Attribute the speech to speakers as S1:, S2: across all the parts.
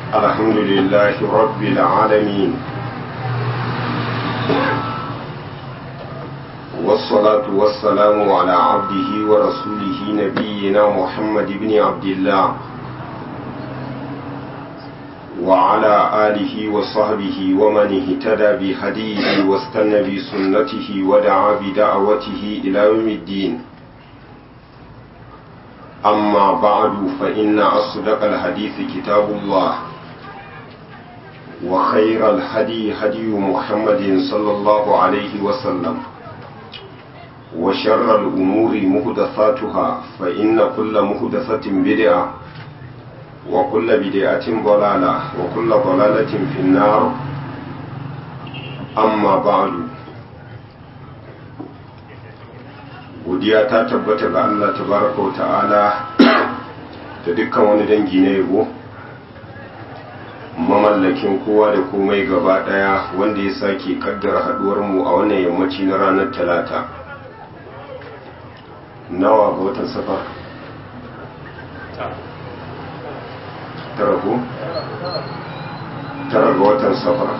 S1: الحمد لله رب العالمين والصلاة والسلام على عبده ورسوله نبينا محمد بن عبد الله وعلى آله وصحبه ومن اهتدى بهديه واستنى بسنته ودعا بدعوته إلى يوم الدين أما بعد فإن أصدق الحديث كتاب الله وخير الهدي هدي محمد صلى الله عليه وسلم وشر الأمور مهدثاتها فإن كل مهدثة بدعة وكل بدعة ضلالة وكل ضلالة في النار أما بعد godiya ta tabbata ga Allah tabaraka wa ta'ala da dukkan wani dangi na yabo mamallakin kowa da komai gaba daya wanda ya sake kaddara haduwar mu a wannan yammaci na ranar talata nawa ga watan safar tara ko tara ga watan safar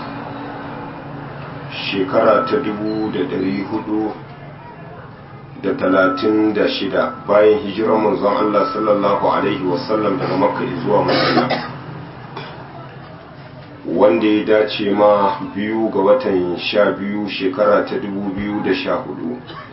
S1: shekara ta dubu da dari hudu da talatin da shida bayan hijirar manzon Allah sallallahu Alaihi wasallam daga makka zuwa madina wanda ya dace ma biyu ga watan sha biyu shekara ta dubu biyu da sha hudu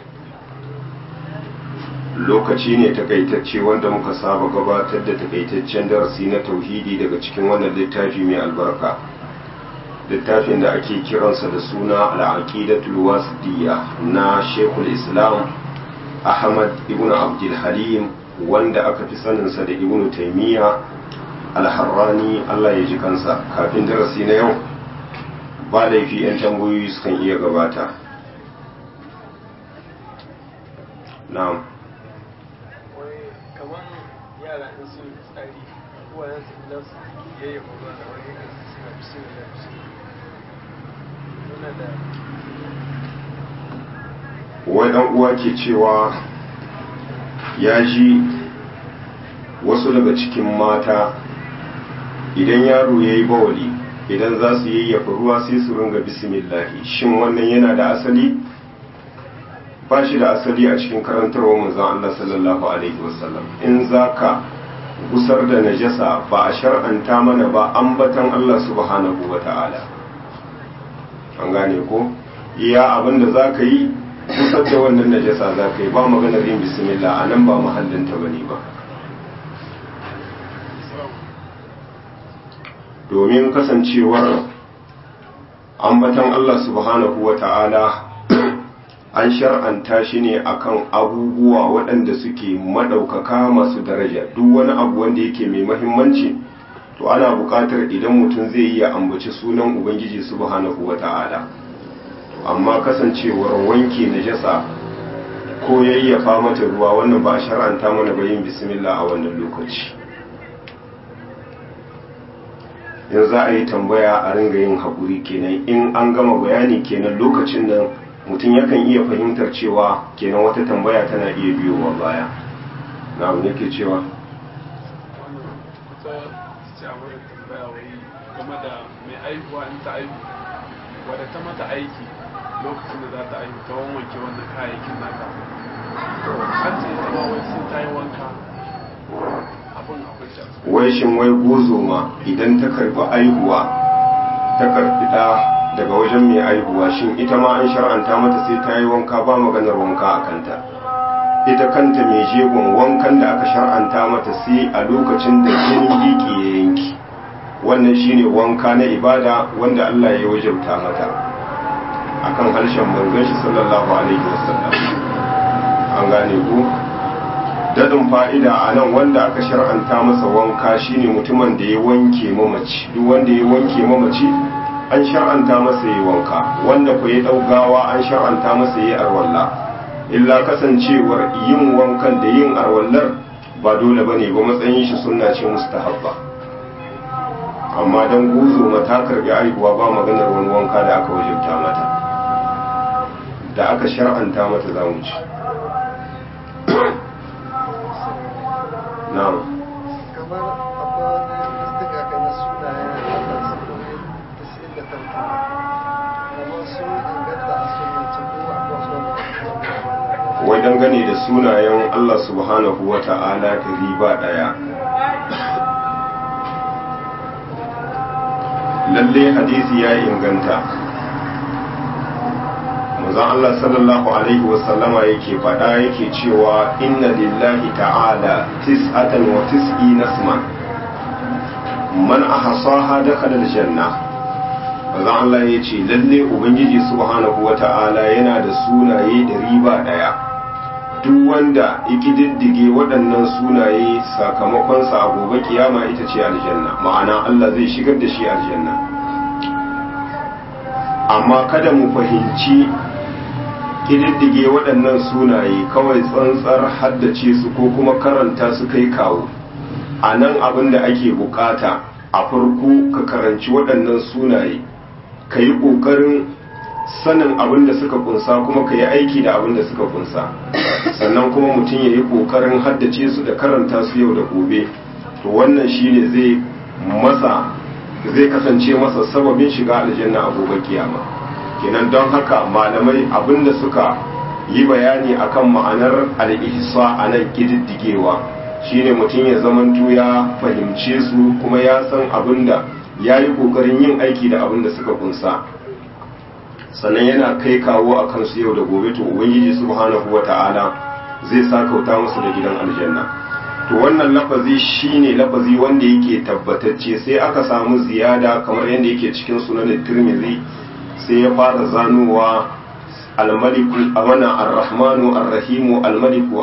S1: lokaci ne takaitacce wanda muka saba gabatar da takaitaccen darasi na tauhidi daga cikin wannan littafi mai albarka littafin da ake kiransa da suna al'aqidatul wasidiyya na shekul islam ahmad ibn abdul halim wanda aka fi saninsa da ibn taimiyya alharrani allah ya ji kansa kafin darasi na yau ba laifi 'yan tambayoyi sukan iya gabata na'am
S2: yara in sun tsari uwayen su idan su yayya ba da wani kan su suna bismillah bismillah da
S1: wai dan uwa ke cewa ya ji wasu daga cikin mata idan yaro ya yi bawali idan za su yayyafa ruwa sai su ringa bismillahi shin wannan yana da asali ba shi da asali a cikin karantarwa manzon Allah sallallahu alaihi wasallam in zaka gusar da najasa ba a shar'anta mana ba ambatan Allah subhanahu wata'ala an gane ko iya abinda zaka yi kusar da wannan najasa za ka yi ba maganar yin bismillah a nan ba mahallinta ba ne ba domin kasancewar ambatan Allah subhanahu wa ta'ala an shar'anta shi ne akan abubuwa waɗanda suke maɗaukaka masu daraja duk wani abu wanda yake mai mahimmanci to ana buƙatar idan mutum zai yi ya ambaci sunan ubangiji subhanahu wa ta'ala amma kasancewar wanke najasa ko yayyafa mata ruwa wannan ba a shar'anta mana ba yin bismillah a wannan lokaci in za a yi tambaya a ringa yin haƙuri kenan in an gama bayani kenan lokacin nan mutum yakan iya fahimtar cewa kenan wata tambaya tana iya biyowa baya na abu ke cewa
S2: game da mai aihuwa in ta aihu wadda ta mata aiki lokacin da za ta aihu ta wanke wannan kayayyakin naka an ce ita ma wai sun ta yi wanka abin akwai shi
S1: wai shin wai gozo ma idan ta karbi aihuwa ta karbi da daga wajen mai aihuwa shin ita ma an shar'anta mata sai ta yi wanka ba maganar wanka a kanta ita kanta mai jegon wankan da aka shar'anta mata sai a lokacin da jinin biki ya yanki wannan shine wanka na ibada wanda Allah ya wajabta mata akan harshen manzon shi sallallahu alaihi wasallam an gane ku dadin fa'ida a nan wanda aka shar'anta masa wanka shine mutumin da ya wanke mamaci duk wanda ya wanke mamaci an shar'anta masa yi wanka wanda ku ya daugawa an shar'anta masa yi arwalla illa kasancewar yin wankan da yin arwallar ba dole bane ba matsayin shi sunna ce mustahabba amma dan guzo mata karbi aihuwa ba maganar wani wanka da aka wajabta mata da aka shar'anta mata za mu ci na'am
S3: kamar akwai wani listuka ka na sunayen
S1: wai dangane da sunayen Allah subhanahu wa ta'ala da riba ɗaya lalle hadisi ya inganta manzon Allah sallallahu alaihi wasallama yake faɗa yake cewa inna lillahi ta'ala tis'atan wa tis'ina isman man ahsaha dakhala aljanna manzon Allah yace lalle ubangiji subhanahu wa ta'ala yana da sunaye da riba daya duk wanda ya diddige waɗannan sunaye sakamakonsa a gobe kiyama ita ce aljanna ma'ana Allah zai shigar da shi aljanna amma kada mu fahimci ƙididdige waɗannan sunaye kawai tsantsar haddace su ko kuma karanta su kai kawo a nan abin da ake bukata a farko ka karanci waɗannan sunaye ka yi ƙoƙarin sanin abin da suka kunsa kuma ka yi aiki da abin da suka kunsa sannan kuma mutum ya yi ƙoƙarin haddace su da karanta su yau da gobe to wannan shine zai masa zai kasance masa sababin shiga aljanna a gobe kiyama kenan don haka malamai abinda suka yi bayani akan ma'anar al-ihsa a nan kididdigewa shine mutum ya zamanto ya fahimce su kuma ya san abinda ya yi kokarin yin aiki da abinda suka kunsa sannan yana kai kawo a kansu yau da gobe to ubangiji subhanahu wata'ala zai sa kauta musu da gidan aljanna to wannan lafazi shine lafazi wanda yake tabbatacce sai aka samu ziyada kamar yadda yake cikin sunan tirmidhi sai ya fara zanowa almaliku a wannan arrahmanu arrahimu almaliku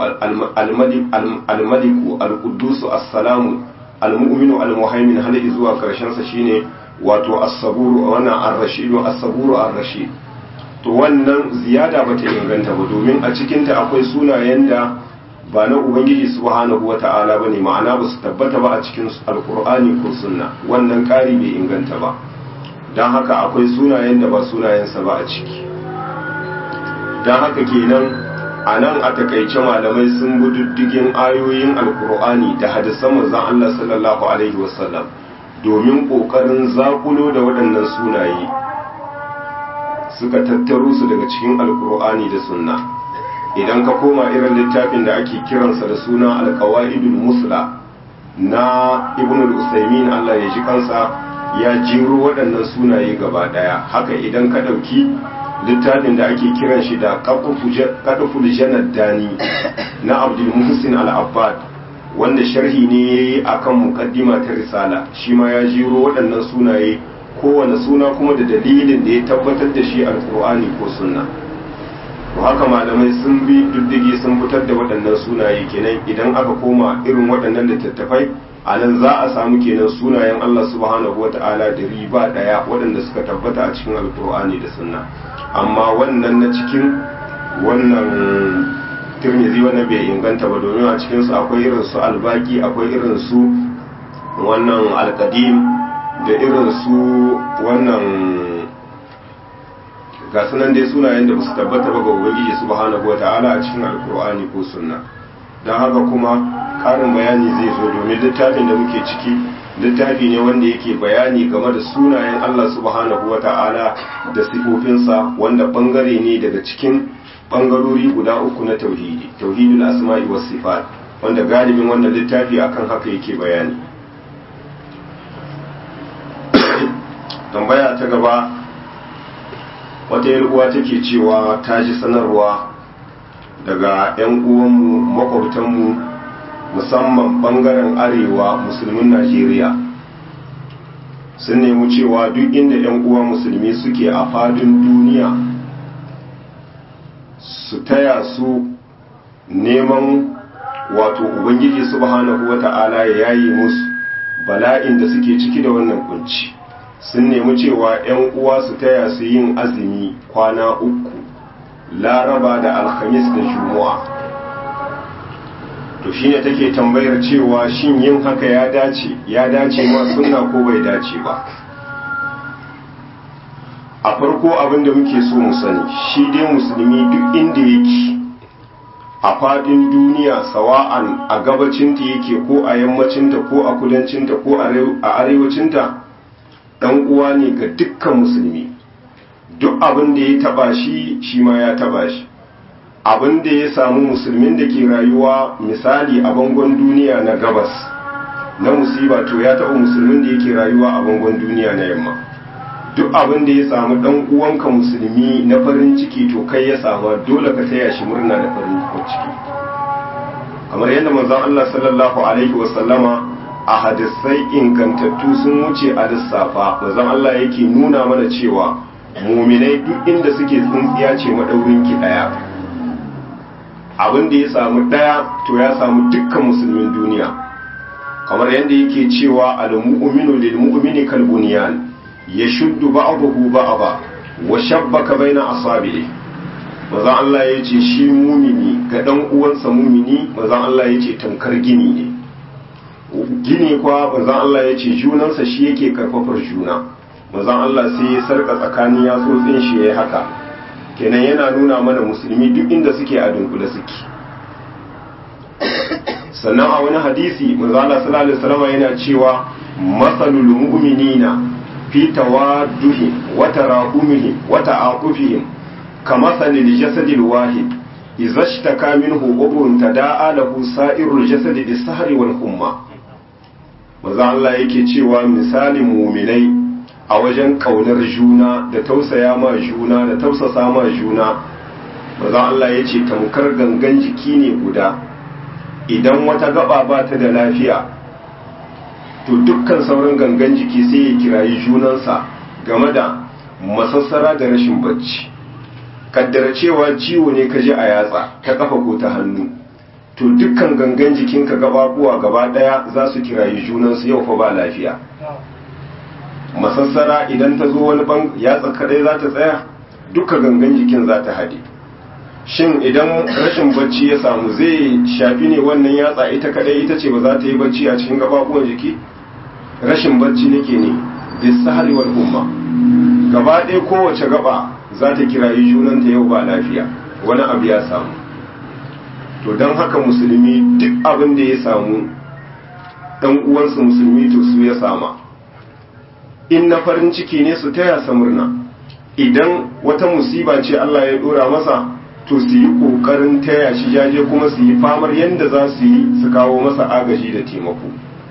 S1: almaliku alqudusu assalamu almu'minu almuhaimin har zuwa karshen sa shine wato as-saburu wannan ar-rashidu as-saburu ar-rashid to wannan ziyada bata inganta ba domin a cikin ta akwai sunayen da ba na ubangiji subhanahu wata'ala bane ma'ana ba su tabbata ba a cikin alkur'ani ko sunna wannan ƙari bai inganta ba don haka akwai sunayen da ba sunayensa ba a ciki don haka kenan a nan a takaice malamai sun bi diddigin ayoyin alkur'ani da hadisan manzon Allah sallallahu alaihi wasallam domin ƙoƙarin zakulo da waɗannan sunaye suka tattaro su daga cikin alkur'ani da sunna idan ka koma irin littafin da ake kiransa da suna alkawaidul musla na ibn al-usaymin Allah ya ji kansa ya jiro waɗannan sunaye gaba ɗaya haka idan ka ɗauki littafin da ake kiran shi da qadful janad dani na abdul muhsin al-abbad wanda sharhi ne yayi akan muqaddima ta risala shi ma ya jiro waɗannan sunaye kowane suna kuma da dalilin da ya tabbatar da shi alqur'ani ko sunna to haka malamai sun bi diddigi sun fitar da waɗannan sunaye kenan idan aka koma irin waɗannan littattafai a nan za a samu kenan sunayen Allah subhanahu wa ta'ala da riba ɗaya waɗanda suka tabbata a cikin alkur'ani da sunna amma wannan na cikin wannan tirmizi wannan bai inganta ba domin a cikinsu akwai irin su albaki akwai irin su wannan alkadim da irin su wannan ga sunan dai sunayen da ba su tabbata ba ga ubangiji subhanahu wa ta'ala a cikin alkur'ani ko sunna don haka kuma karin bayani zai zo domin littafin da muke ciki littafi ne wanda yake bayani game da sunayen Allah subhanahu wa ta'ala da sifofinsa wanda bangare ne daga cikin bangarori guda uku na tauhidi tauhidul asma'i was sifat wanda galibin wannan littafi akan haka yake bayani tambaya ta gaba wata uwa take cewa ta ji sanarwa daga 'yan uwanmu makwabtanmu musamman bangaren arewa musulmin najeriya sun nemi cewa duk inda 'yan uwa musulmi suke a fadin duniya su taya su neman wato ubangiji subhanahu wata'ala ya yayi musu bala'in da suke ciki da wannan kunci sun nemi cewa 'yan uwa su taya su yin azumi kwana uku laraba da alhamis da juma'a to shine take tambayar cewa shin yin haka ya dace ya dace ma sunna ko bai dace ba a farko abin da muke so mu sani shi dai musulmi duk inda yake a fadin duniya sawa'an a gabacinta yake ko a yammacinta ko a kudancinta ko a arewacinta dan uwa ne ga dukkan musulmi duk abin da ya taba shi shi ma ya taba shi abin da ya samu musulmin da ke rayuwa misali a bangon duniya na gabas na musiba to ya taɓa musulmin da yake rayuwa a bangon duniya na yamma duk abin da ya samu ɗan uwanka musulmi na farin ciki to kai ya sama dole ka taya shi murna da farin ciki kamar yadda manzon Allah sallallahu alaihi wasallama a hadisai ingantattu sun wuce a lissafa manzon Allah yake nuna mana cewa muminai duk inda suke tsintsiya ce madaurin ki daya abin da ya samu daya to ya samu dukkan musulmin duniya kamar yadda yake cewa al-mu'minu lil mu'mini kal bunyan yashuddu ba'dahu ba'da wa shabbaka baina asabi'i manzon Allah ya ce shi mumini ga dan uwansa mumini manzon Allah ya ce tamkar gini ne gini kwa manzon Allah ya ce junansa shi yake karfafar juna manzon Allah sai ya sarka tsakanin yatsotsin shi yayi haka kenan yana nuna mana musulmi duk inda suke a dunkule suke sannan a wani hadisi manzon Allah sallallahu alaihi wasallam yana cewa masalul mu'minina fi tawadduhi wa tarahumihim wa ta'aqufihim كمثل الجسد الواحد إذا اشتكى منه عضو تداعى له سائر الجسد بالسهر والحمى maza Allah yake cewa misalin muminai a wajen kaunar juna da tausaya ma juna da tausasa ma juna maza Allah ya ce tamkar gangan jiki ne guda idan wata gaba ba ta da lafiya to dukkan sauran gangan jiki sai ya kirayi junansa game da masassara da rashin bacci kaddara cewa ciwo ne ka ji a yatsa ta kafa ko ta hannu to dukkan gangan jikinka gababuwa gaba daya za su kirayi junansu yau fa ba lafiya masassara idan ta zo wani ban yatsa kadai za ta tsaya duka gangan jikin za ta haɗe shin idan rashin bacci ya samu zai shafi ne wannan yatsa ita kadai ita ce ba za ta yi bacci a cikin gababuwan jiki rashin bacci nake ne bisahari wal umma gaba ɗaya kowace gaba za ta kirayi junanta yau ba lafiya wani abu ya samu to don haka musulmi duk abin da ya samu ɗan uwansu musulmi to su ya sama in na farin ciki ne su taya sa murna idan wata musiba ce Allah ya dora masa to su yi ƙoƙarin taya shi jaje kuma su yi famar yadda za su yi su kawo masa agaji da taimako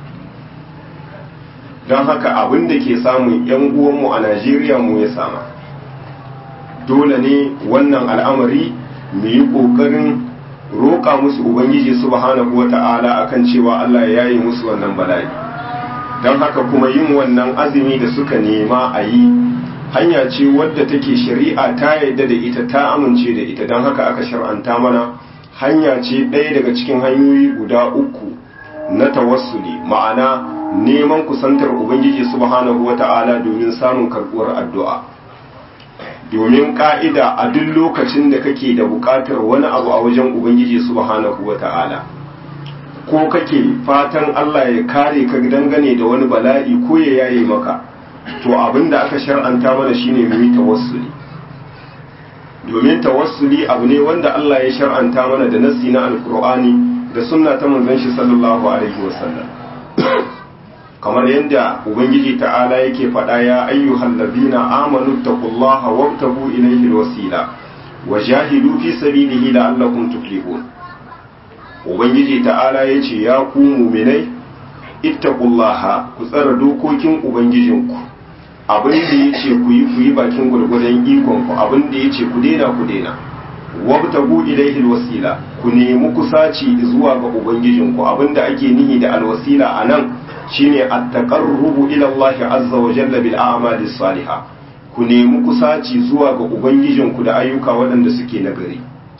S1: don haka abin da ke samun 'yan uwanmu a najeriya mu ya sama dole ne wannan al'amari mu yi ƙoƙarin roƙa musu ubangiji subhanahu wa ta'ala akan cewa Allah ya yi musu wannan bala'i don haka kuma yin wannan azumi da suka nema a yi hanya ce wadda take shari'a ta yadda da ita ta amince da ita don haka aka shar'anta mana hanya ce ɗaya daga cikin hanyoyi guda uku na tawassuli ma'ana neman kusantar ubangiji subhanahu wa ta'ala domin samun karɓuwar addu'a domin ka'ida a duk lokacin da kake da buƙatar wani abu a wajen ubangiji subhanahu wa ta'ala ko kake fatan Allah ya kare ka dangane da wani bala'i ko ya yaye maka to abin da aka shar'anta mana shine mu yi tawassuli domin tawassuli abu ne wanda Allah ya shar'anta mana da nassi na alkur'ani da sunna ta manzon shi sallallahu alaihi wasallam kamar yadda ubangiji ta'ala yake faɗa ya ayyuhal ladina amanu taqullaha wabtagu ilayhi alwasila wajahidu fi sabilihi la'allakum tuflihun ubangiji ta'ala yace ya ku mu'minai ittaqullaha ku tsara dokokin ubangijinku abin da yace ku yi ku yi bakin gurgurdan ikon ku abin da yace ku daina ku daina wabtagu ilayhi alwasila ku nemi kusaci zuwa ga ubangijinku abinda ake nihi da alwasila anan shine at-taqarrubu ila Allah azza wa jalla bil a'mali salihah ku nemi kusaci zuwa ga ubangijinku da ayyuka waɗanda suke nagari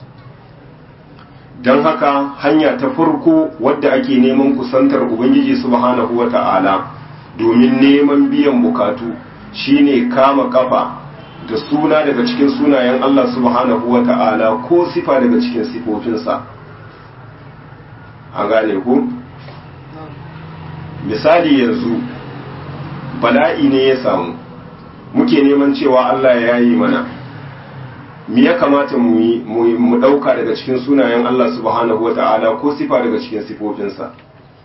S1: don haka hanya ta farko wadda ake neman kusantar ubangiji subhanahu wata'ala domin neman biyan bukatu shine kama kafa da suna daga cikin sunayen Allah subhanahu wata'ala ko sifa daga cikin sifofinsa an gane ku misali yanzu bala'i ne ya samu muke neman cewa Allah ya yi mana me ya kamata mu yi mu ɗauka daga cikin sunayen Allah subhanahu wata'ala ko sifa daga cikin sifofinsa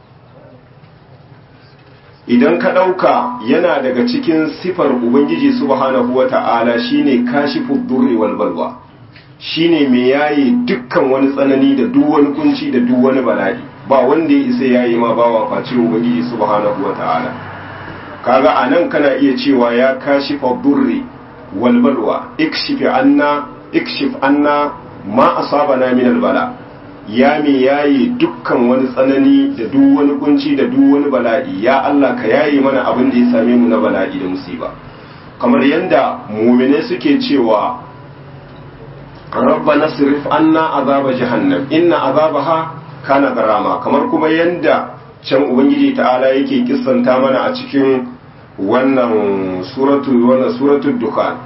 S1: idan ka ɗauka yana daga cikin sifar ubangiji subhanahu wata'ala shine kashifu durri wal balwa shine mai yayi dukkan wani tsanani da duk wani kunci da duk wani bala'i ba wanda ya isa yayi ma bawa face ubangiji subhanahu wataala kaga anan kana iya cewa ya kashi durri wal balwa ikshif anna ikshif anna ma asabana min al bala ya me yayi dukkan wani tsanani da duk wani kunci da duk wani bala'i ya Allah ka yayi mana abin da ya same mu na bala'i da musiba kamar yanda mu'mine suke cewa rabbana sirif anna azaba jahannam inna azabaha kana garama kamar kuma yanda can ubangiji ta'ala yake kissanta mana a cikin wannan suratu wannan suratul dukhan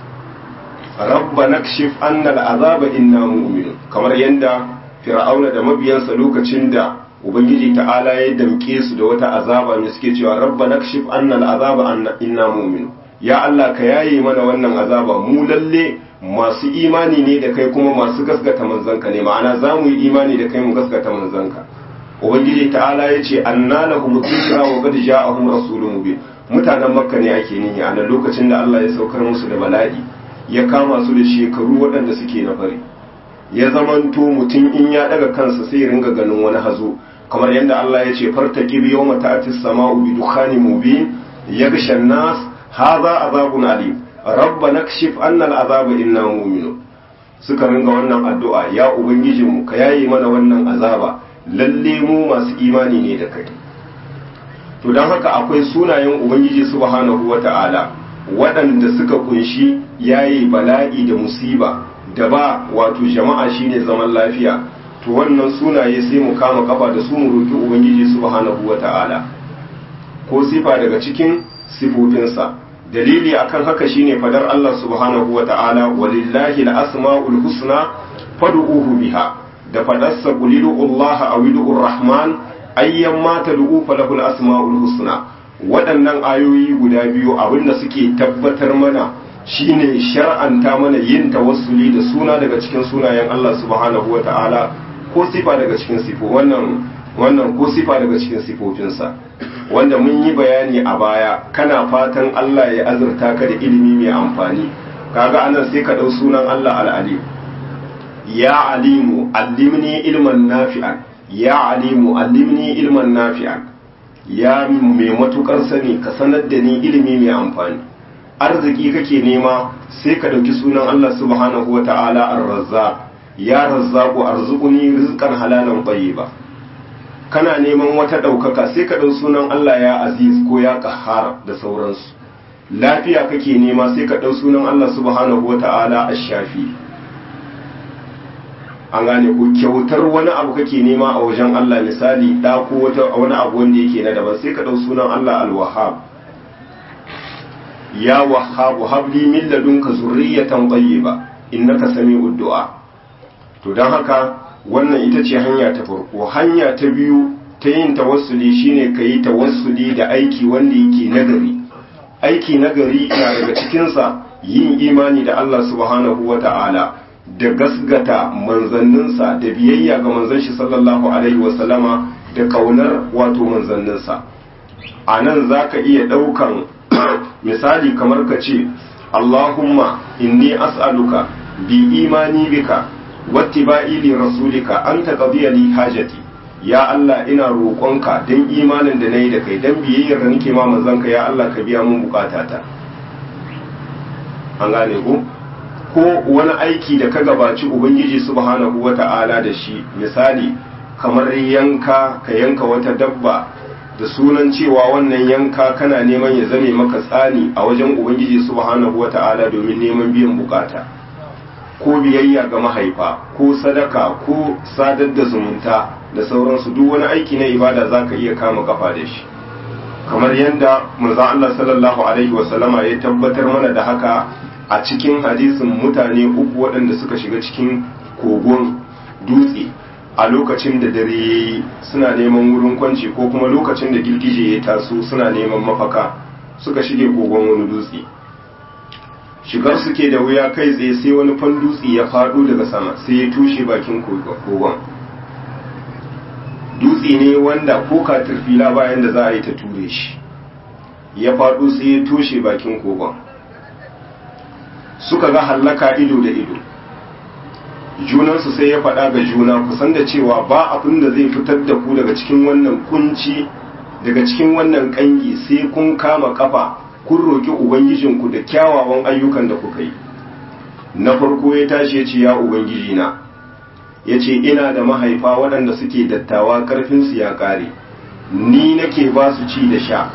S1: rabbana kshif anna al'azaba inna mu'minun kamar yanda fir'auna da mabiyansa lokacin da ubangiji ta'ala ya damke su da wata azaba ne suke cewa rabbana kshif anna al'azaba inna mu'minun ya Allah ka yaye mana wannan azaba mu lalle masu imani ne da kai kuma masu gaskata manzanka ne ma'ana za mu yi imani da kai mu gaskata manzanka ubangiji ta'ala ya ce anna lahum dhikra wa qad ja'ahum rasulun mubin mutanen makka ne ake nihi a nan lokacin da Allah ya saukar musu da bala'i ya kama su da shekaru waɗanda suke na fari ya zamanto mutum in ya daga kansa sai ringa ganin wani hazo kamar yadda Allah ya ce fartaqib yawma ta'ti as-sama'u bi dukhanin mubin yaghsha an-nas hadha azabun alim rabbana kashif anna al'azaba inna mu'minun suka ringa wannan addu'a ya ubangijinmu ka yayi mana wannan azaba lalle mu masu imani ne da kai to don haka akwai sunayen ubangiji subhanahu wata'ala waɗanda suka kunshi yayi bala'i da musiba da ba wato jama'a shine zaman lafiya to wannan sunaye sai mu kama kafa da su mu roki ubangiji subhanahu wata'ala ko sifa daga cikin sifofinsa dalili akan haka shine fadar Allah subhanahu wa ta'ala walillahi al-asma'ul husna fad'uhu biha da fadarsa qulilu Allah aw rahman ayyan ma tad'u falahu al-asma'ul husna waɗannan ayoyi guda biyu abinda suke tabbatar mana shine shar'anta mana yin tawassuli da suna daga cikin sunayen Allah subhanahu wa ta'ala ko sifa daga cikin sifo wannan wannan ko sifa daga cikin sifofinsa wanda mun yi bayani a baya kana fatan Allah ya azurta ka da ilimi mai amfani kaga anan sai ka dau sunan Allah al-alim ya alimu allimni ilman nafi'an ya alimu allimni ilman nafi'an ya mai matukar sani ka sanar da ni ilimi mai amfani arziki kake nema sai ka dauki sunan Allah subhanahu wata'ala ar-razzaq ya razzaqu arzuquni rizqan halalan tayyiba kana neman wata ɗaukaka sai ka ɗau sunan Allah ya aziz ko ya ƙahar da sauransu lafiya kake nema sai ka ɗau sunan Allah subhanahu wata'ala a shafi an gane ko kyautar wani abu kake nema a wajen Allah misali ɗa ko wata wani abu wanda yake na daban sai ka ɗau sunan Allah al-wahhab ya wahhabu habli min ladunka zurriyatan tayyiba innaka sami'ud du'a to dan haka wannan ita ce hanya ta farko hanya ta biyu ta yin tawassuli shine ka yi tawassuli da aiki wanda yake nagari aiki nagari na daga cikinsa yin imani da Allah subhanahu wa ta'ala da gasgata manzanninsa da biyayya ga manzan shi sallallahu alaihi wasallama da kaunar wato manzanninsa a nan za ka iya ɗaukan misali kamar ka ce Allahumma inni as'aluka bi imani bika wattiba'i li rasulika an taqdiya li hajati ya Allah ina roƙonka dan imanin da nayi da kai dan biyayyar da nake ma manzanka ya Allah ka biya mun bukatata an gane ko ko wani aiki da ka gabaci ubangiji subhanahu wata'ala da shi misali kamar yanka ka yanka wata dabba da sunan cewa wannan yanka kana neman ya zame maka tsani a wajen ubangiji subhanahu wata'ala domin neman biyan bukata ko biyayya ga mahaifa ko sadaka ko sadar da zumunta da sauransu duk wani aiki na ibada za ka iya kama kafa da shi kamar yadda manzo Allah sallallahu alaihi wasallama ya tabbatar mana da haka a cikin hadisin mutane uku waɗanda suka shiga cikin kogon dutse a lokacin da dare yayi suna neman wurin kwanci ko kuma lokacin da girgije ya taso suna neman mafaka suka shige kogon wani dutse shigar suke da wuya kai tsaye sai wani fan dutse ya faɗo daga sama sai ya tushe bakin kogon dutse ne wanda ko katirfila bayan da za a yi ta ture shi ya faɗo sai ya tushe bakin kogon suka ga hallaka ido da ido junansu sai ya faɗa ga juna kusan da cewa ba abin da zai fitar da ku daga cikin wannan kunci daga cikin wannan kangi sai kun kama kafa kun roki ubangijinku da kyawawan ayyukan da kuka yi na farko ya tashi ya ce ya ubangiji na ya ce ina da mahaifa waɗanda suke dattawa ƙarfinsu ya ƙare ni nake ba su ci da sha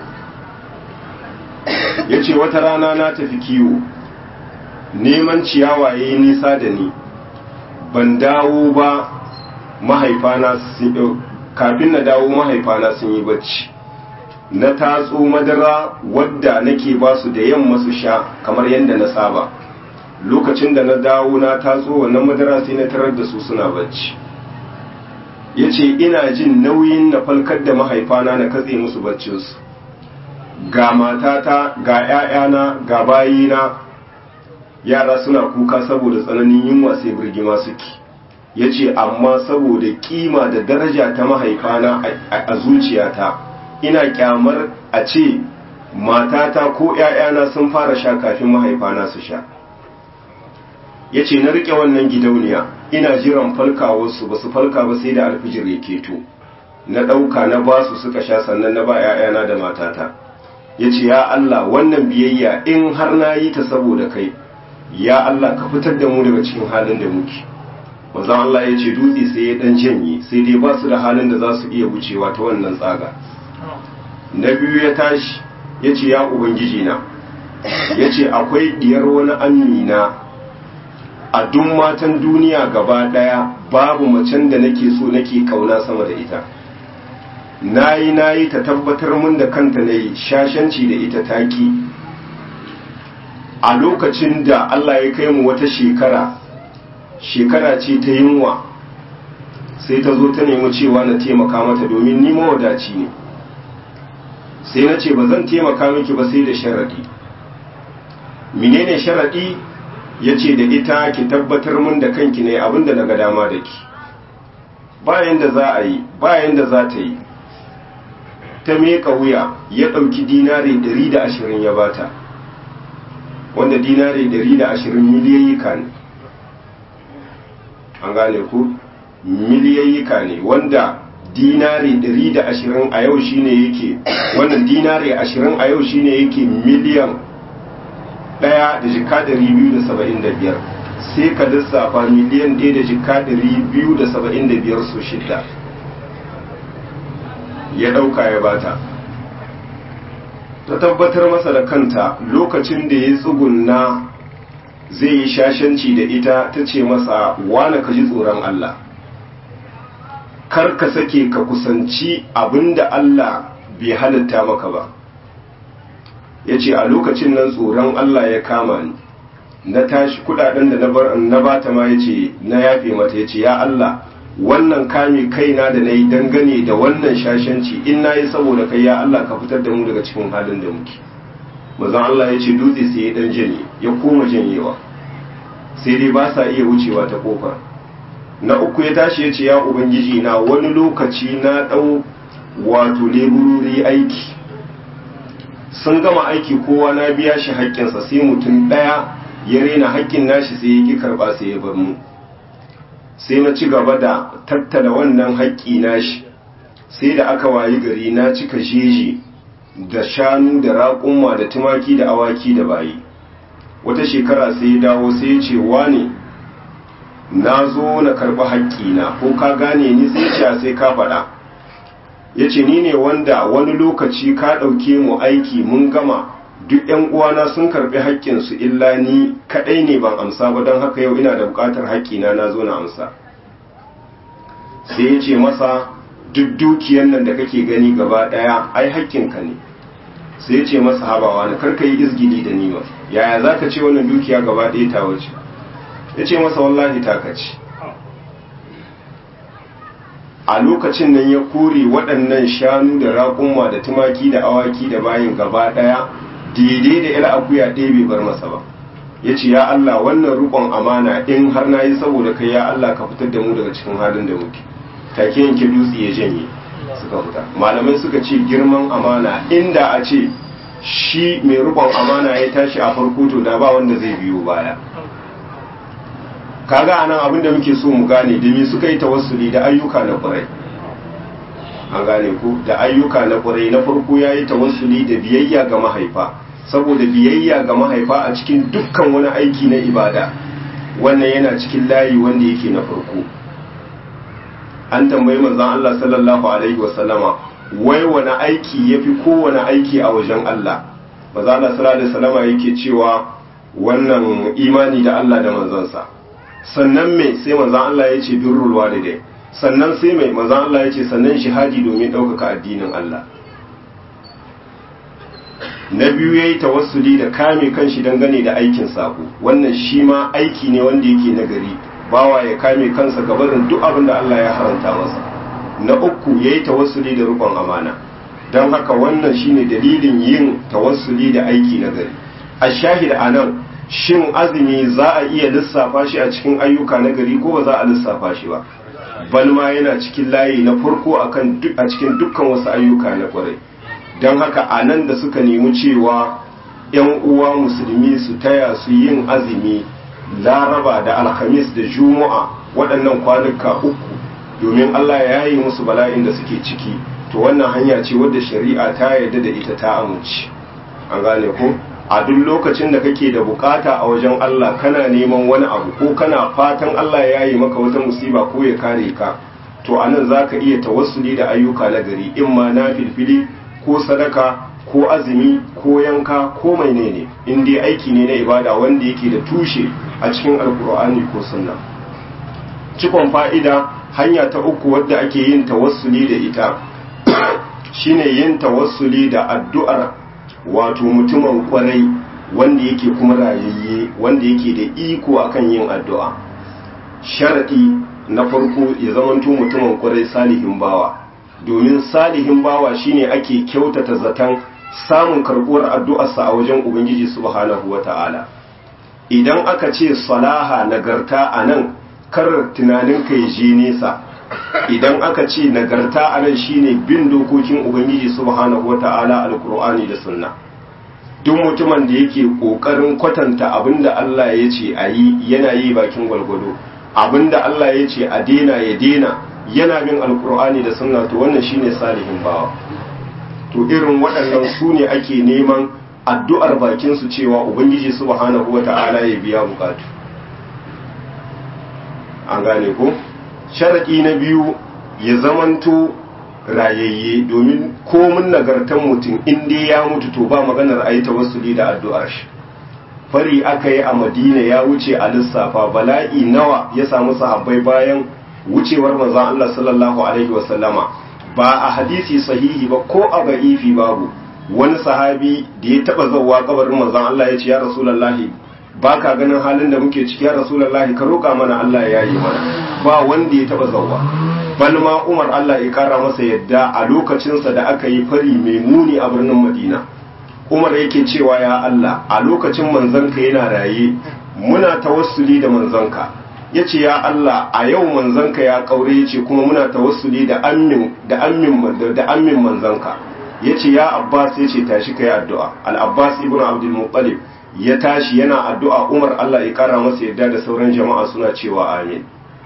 S1: ya ce wata rana na tafi kiwo neman ciyawa ya yi nisa da ni ban dawo ba mahaifana kafin na dawo mahaifana sun yi bacci na tatso madara wadda nake ba su da yamma su sha kamar yadda na saba lokacin da na dawo na tatso wannan madara sai na tarar da su suna bacci ya ce ina jin nauyin na falkar da mahaifana na katse musu baccinsu ga matata ga 'ya'yana ga bayina yara suna kuka saboda tsananin yunwa sai birgima suke ya ce amma saboda kima da daraja ta mahaifana a zuciyata ina kyamar a ce matata ko 'ya'yana sun fara sha kafin mahaifana su sha ya ce na riƙe wannan gidauniya ina jiran falkawarsu ba su falka ba sai da alfijir ya keto na ɗauka na ba su suka sha sannan na ba 'ya'yana da matata ya ce ya Allah wannan biyayya in har na yi ta saboda kai ya Allah ka fitar da mu daga cikin halin da muke manzon Allah ya ce dutse sai ya dan janye sai dai ba su da halin da za su iya wucewa ta wannan tsaga na biyu ya tashi ya ce ya ubangiji na ya ce akwai diyar wani amina a duk matan duniya gaba daya babu macen da nake so nake kauna sama da ita nayi nayi ta tabbatar mun da kanta nayi shashanci da ita taki a lokacin da Allah ya kai mu wata shekara shekara ce ta yunwa sai ta zo ta nemi cewa na taimaka mata domin ni mawadaci ne sai na ce ba zan taimaka miki ba sai da sharadi menene sharadi ya ce da ita ki tabbatar mun da kanki ne abinda na ga dama da ki bayan da za a yi bayan da za ta yi ta meka wuya ya ɗauki dinari 120 ya bata wanda dinari 120 miliyayyika ne an gane ku miliyayyika ne wanda dinari 120 a yau shine yake wannan dinari 20 a yau shine yake miliyan ɗaya da jika 275 sai ka lissafa miliyan ɗaya da jika 275 su shidda ya ɗauka ya bata ta tabbatar masa da kanta lokacin da ya tsugunna zai yi shashanci da ita ta ce masa wane ka ji tsoron Allah kar ka sake ka kusanci abinda Allah bai halitta maka ba ya ce a lokacin nan tsoron Allah ya kama ni na tashi kudaden da na bata ma ya ce na yafe mata ya ce ya Allah wannan kame kaina da na yi dangane da wannan shashanci in na yi saboda kai ya Allah ka fitar da mu daga cikin halin da muke mazan Allah ya ce dutse sai ya dan janye ya koma janyewa sai dai ba sa iya wucewa ta kofa na uku ya tashi ya ce ya ubangiji na wani lokaci na ɗau wato leburori aiki sun gama aiki kowa na biya shi haƙƙinsa sai mutum ɗaya ya rena haƙƙin nashi sai ya ƙi karɓa sai ya bar mu sai na ci gaba da tattala wannan haƙƙi nashi sai da aka wayi gari na cika jeji da shanu da raƙumma da tumaki da awaki da bayi wata shekara sai ya dawo sai ya ce wane na zo na karɓi haƙƙina ko ka gane ni sai ce sai ka faɗa ya ce ni ne wanda wani lokaci ka ɗauke mu aiki mun gama duk ‘yan uwana sun karɓi haƙƙinsu illa ni kaɗai ne ban amsa ba don haka yau ina da buƙatar haƙƙina na zo na amsa sai ya ce masa duk dukiyan nan da kake gani gaba ɗaya ai haƙƙinka ne sai ya ce masa habawa na karka yi izgili da nima yaya za ka ce wannan dukiya gaba ɗaya ta wace ya ce masa wallahi ta kaci a lokacin nan ya kore waɗannan shanu da raƙumma da tumaki da awaki da bayin gaba ɗaya daidai da ila akuya ɗaya bai bar masa ba ya ce ya Allah wannan rukon amana in har na yi saboda kai ya Allah ka fitar da mu daga cikin halin da muke take yanke dutse ya janye suka fita malamai suka ce girman amana inda a ce shi mai rukon amana ya tashi a farko to da ba wanda zai biyo baya kaga anan abin da muke so mu gane da me suka yi tawassuli da ayyuka na ƙwarai an gane ku da ayyuka na ƙwarai na farko ya yi tawassuli da biyayya ga mahaifa saboda biyayya ga mahaifa a cikin dukkan wani aiki na ibada wannan yana cikin layi wanda yake na farko an tambayi manzon Allah sallallahu alaihi wasallama wai wani aiki yafi kowane aiki a wajen Allah manzon Allah sallallahu alaihi wasallama yake cewa wannan imani da Allah da manzansa sannan me sai manzon Allah ya ce birrul walidai sannan sai mai manzon Allah ya ce sannan shahadi domin ɗaukaka addinin Allah na biyu ya yi tawassuli da kame kanshi dangane da aikin sako wannan shi ma aiki ne wanda yake nagari bawa ya kame kansa gabarin duk abin da Allah ya haranta masa na uku ya yi tawassuli da rukun amana don haka wannan shine dalilin yin tawassuli da aiki nagari a shahid a nan shin azumi za a iya lissafa shi a cikin ayyuka nagari ko ba za a lissafa shi ba balma yana cikin layi na farko akan a cikin dukkan wasu ayyuka na kwarai don haka a nan da suka nemi cewa 'yan uwa musulmi su taya su yin azumi laraba da alhamis da juma'a waɗannan kwanuka uku domin allah ya yi musu bala'in da suke ciki to wannan hanya ce wadda shari'a ta yarda da ita ta amince an gane ko a duk lokacin da kake da bukata a wajen allah kana neman wani abu ko kana fatan allah ya yi maka wata musiba ko ya kare ka to anan za ka iya tawassuli da ayyuka na gari in ma na filfili ko sadaka ko azumi ko yanka ko mai ne in dai aiki ne na ibada wanda yake da tushe a cikin alkur'ani ko sunna cikon fa'ida hanya ta uku wadda ake yin tawassuli da ita shine yin tawassuli da addu'ar wato mutumin kwarai wanda yake kuma rayayye wanda yake da iko akan yin addu'a sharadi na farko ya zamanto mutumin kwarai salihin bawa domin salihin bawa shine ake kyautata zaton samun karbuwar addu'arsa a wajen ubangiji subhanahu wata'ala idan aka ce salaha nagarta a nan kar tunanin ka ya je nesa idan aka ce nagarta a nan shine bin dokokin ubangiji subhanahu wata'ala alkur'ani da sunna duk mutumin da yake kokarin kwatanta abinda Allah ya ce a yi yana yi bakin gwalgwado abinda Allah ya ce a dena ya dena yana bin alkur'ani da sunna to wannan shine salihin bawa to irin waɗannan su ne ake neman addu'ar bakin su cewa ubangiji subhanahu wata'ala ya biya bukatu an gane ko sharadi na biyu ya zamanto rayayye domin komin nagartan mutum in dai ya mutu to ba maganar ayi tawassuli da addu'ar shi fari aka yi a madina ya wuce a lissafa bala'i nawa ya samu sahabbai bayan wucewar manzon Allah sallallahu alaihi wasallama ba a hadisi sahihi ba ko a ba'ifi babu wani sahabi da ya taba zauwa kabarin manzon Allah ya ce ya rasulullahi ba ka ganin halin da muke ciki ya rasulullahi ka roƙa mana Allah ya yi mana ba wanda ya taba zauwa bal ma Umar Allah ya kara masa yadda a lokacinsa da aka yi fari mai muni a birnin Madina Umar yake cewa ya Allah a lokacin manzanka yana raye muna tawassuli da manzanka ya ce ya Allah a yau manzanka ya kaure ya ce kuma muna tawassuli da ammin da ammin da ammin manzanka ya ce ya Abbas ya ce tashi kai addu'a al-Abbas ibn Abdul Muttalib ya tashi yana addu'a Umar Allah ya kara masa yadda da sauran jama'a suna cewa amin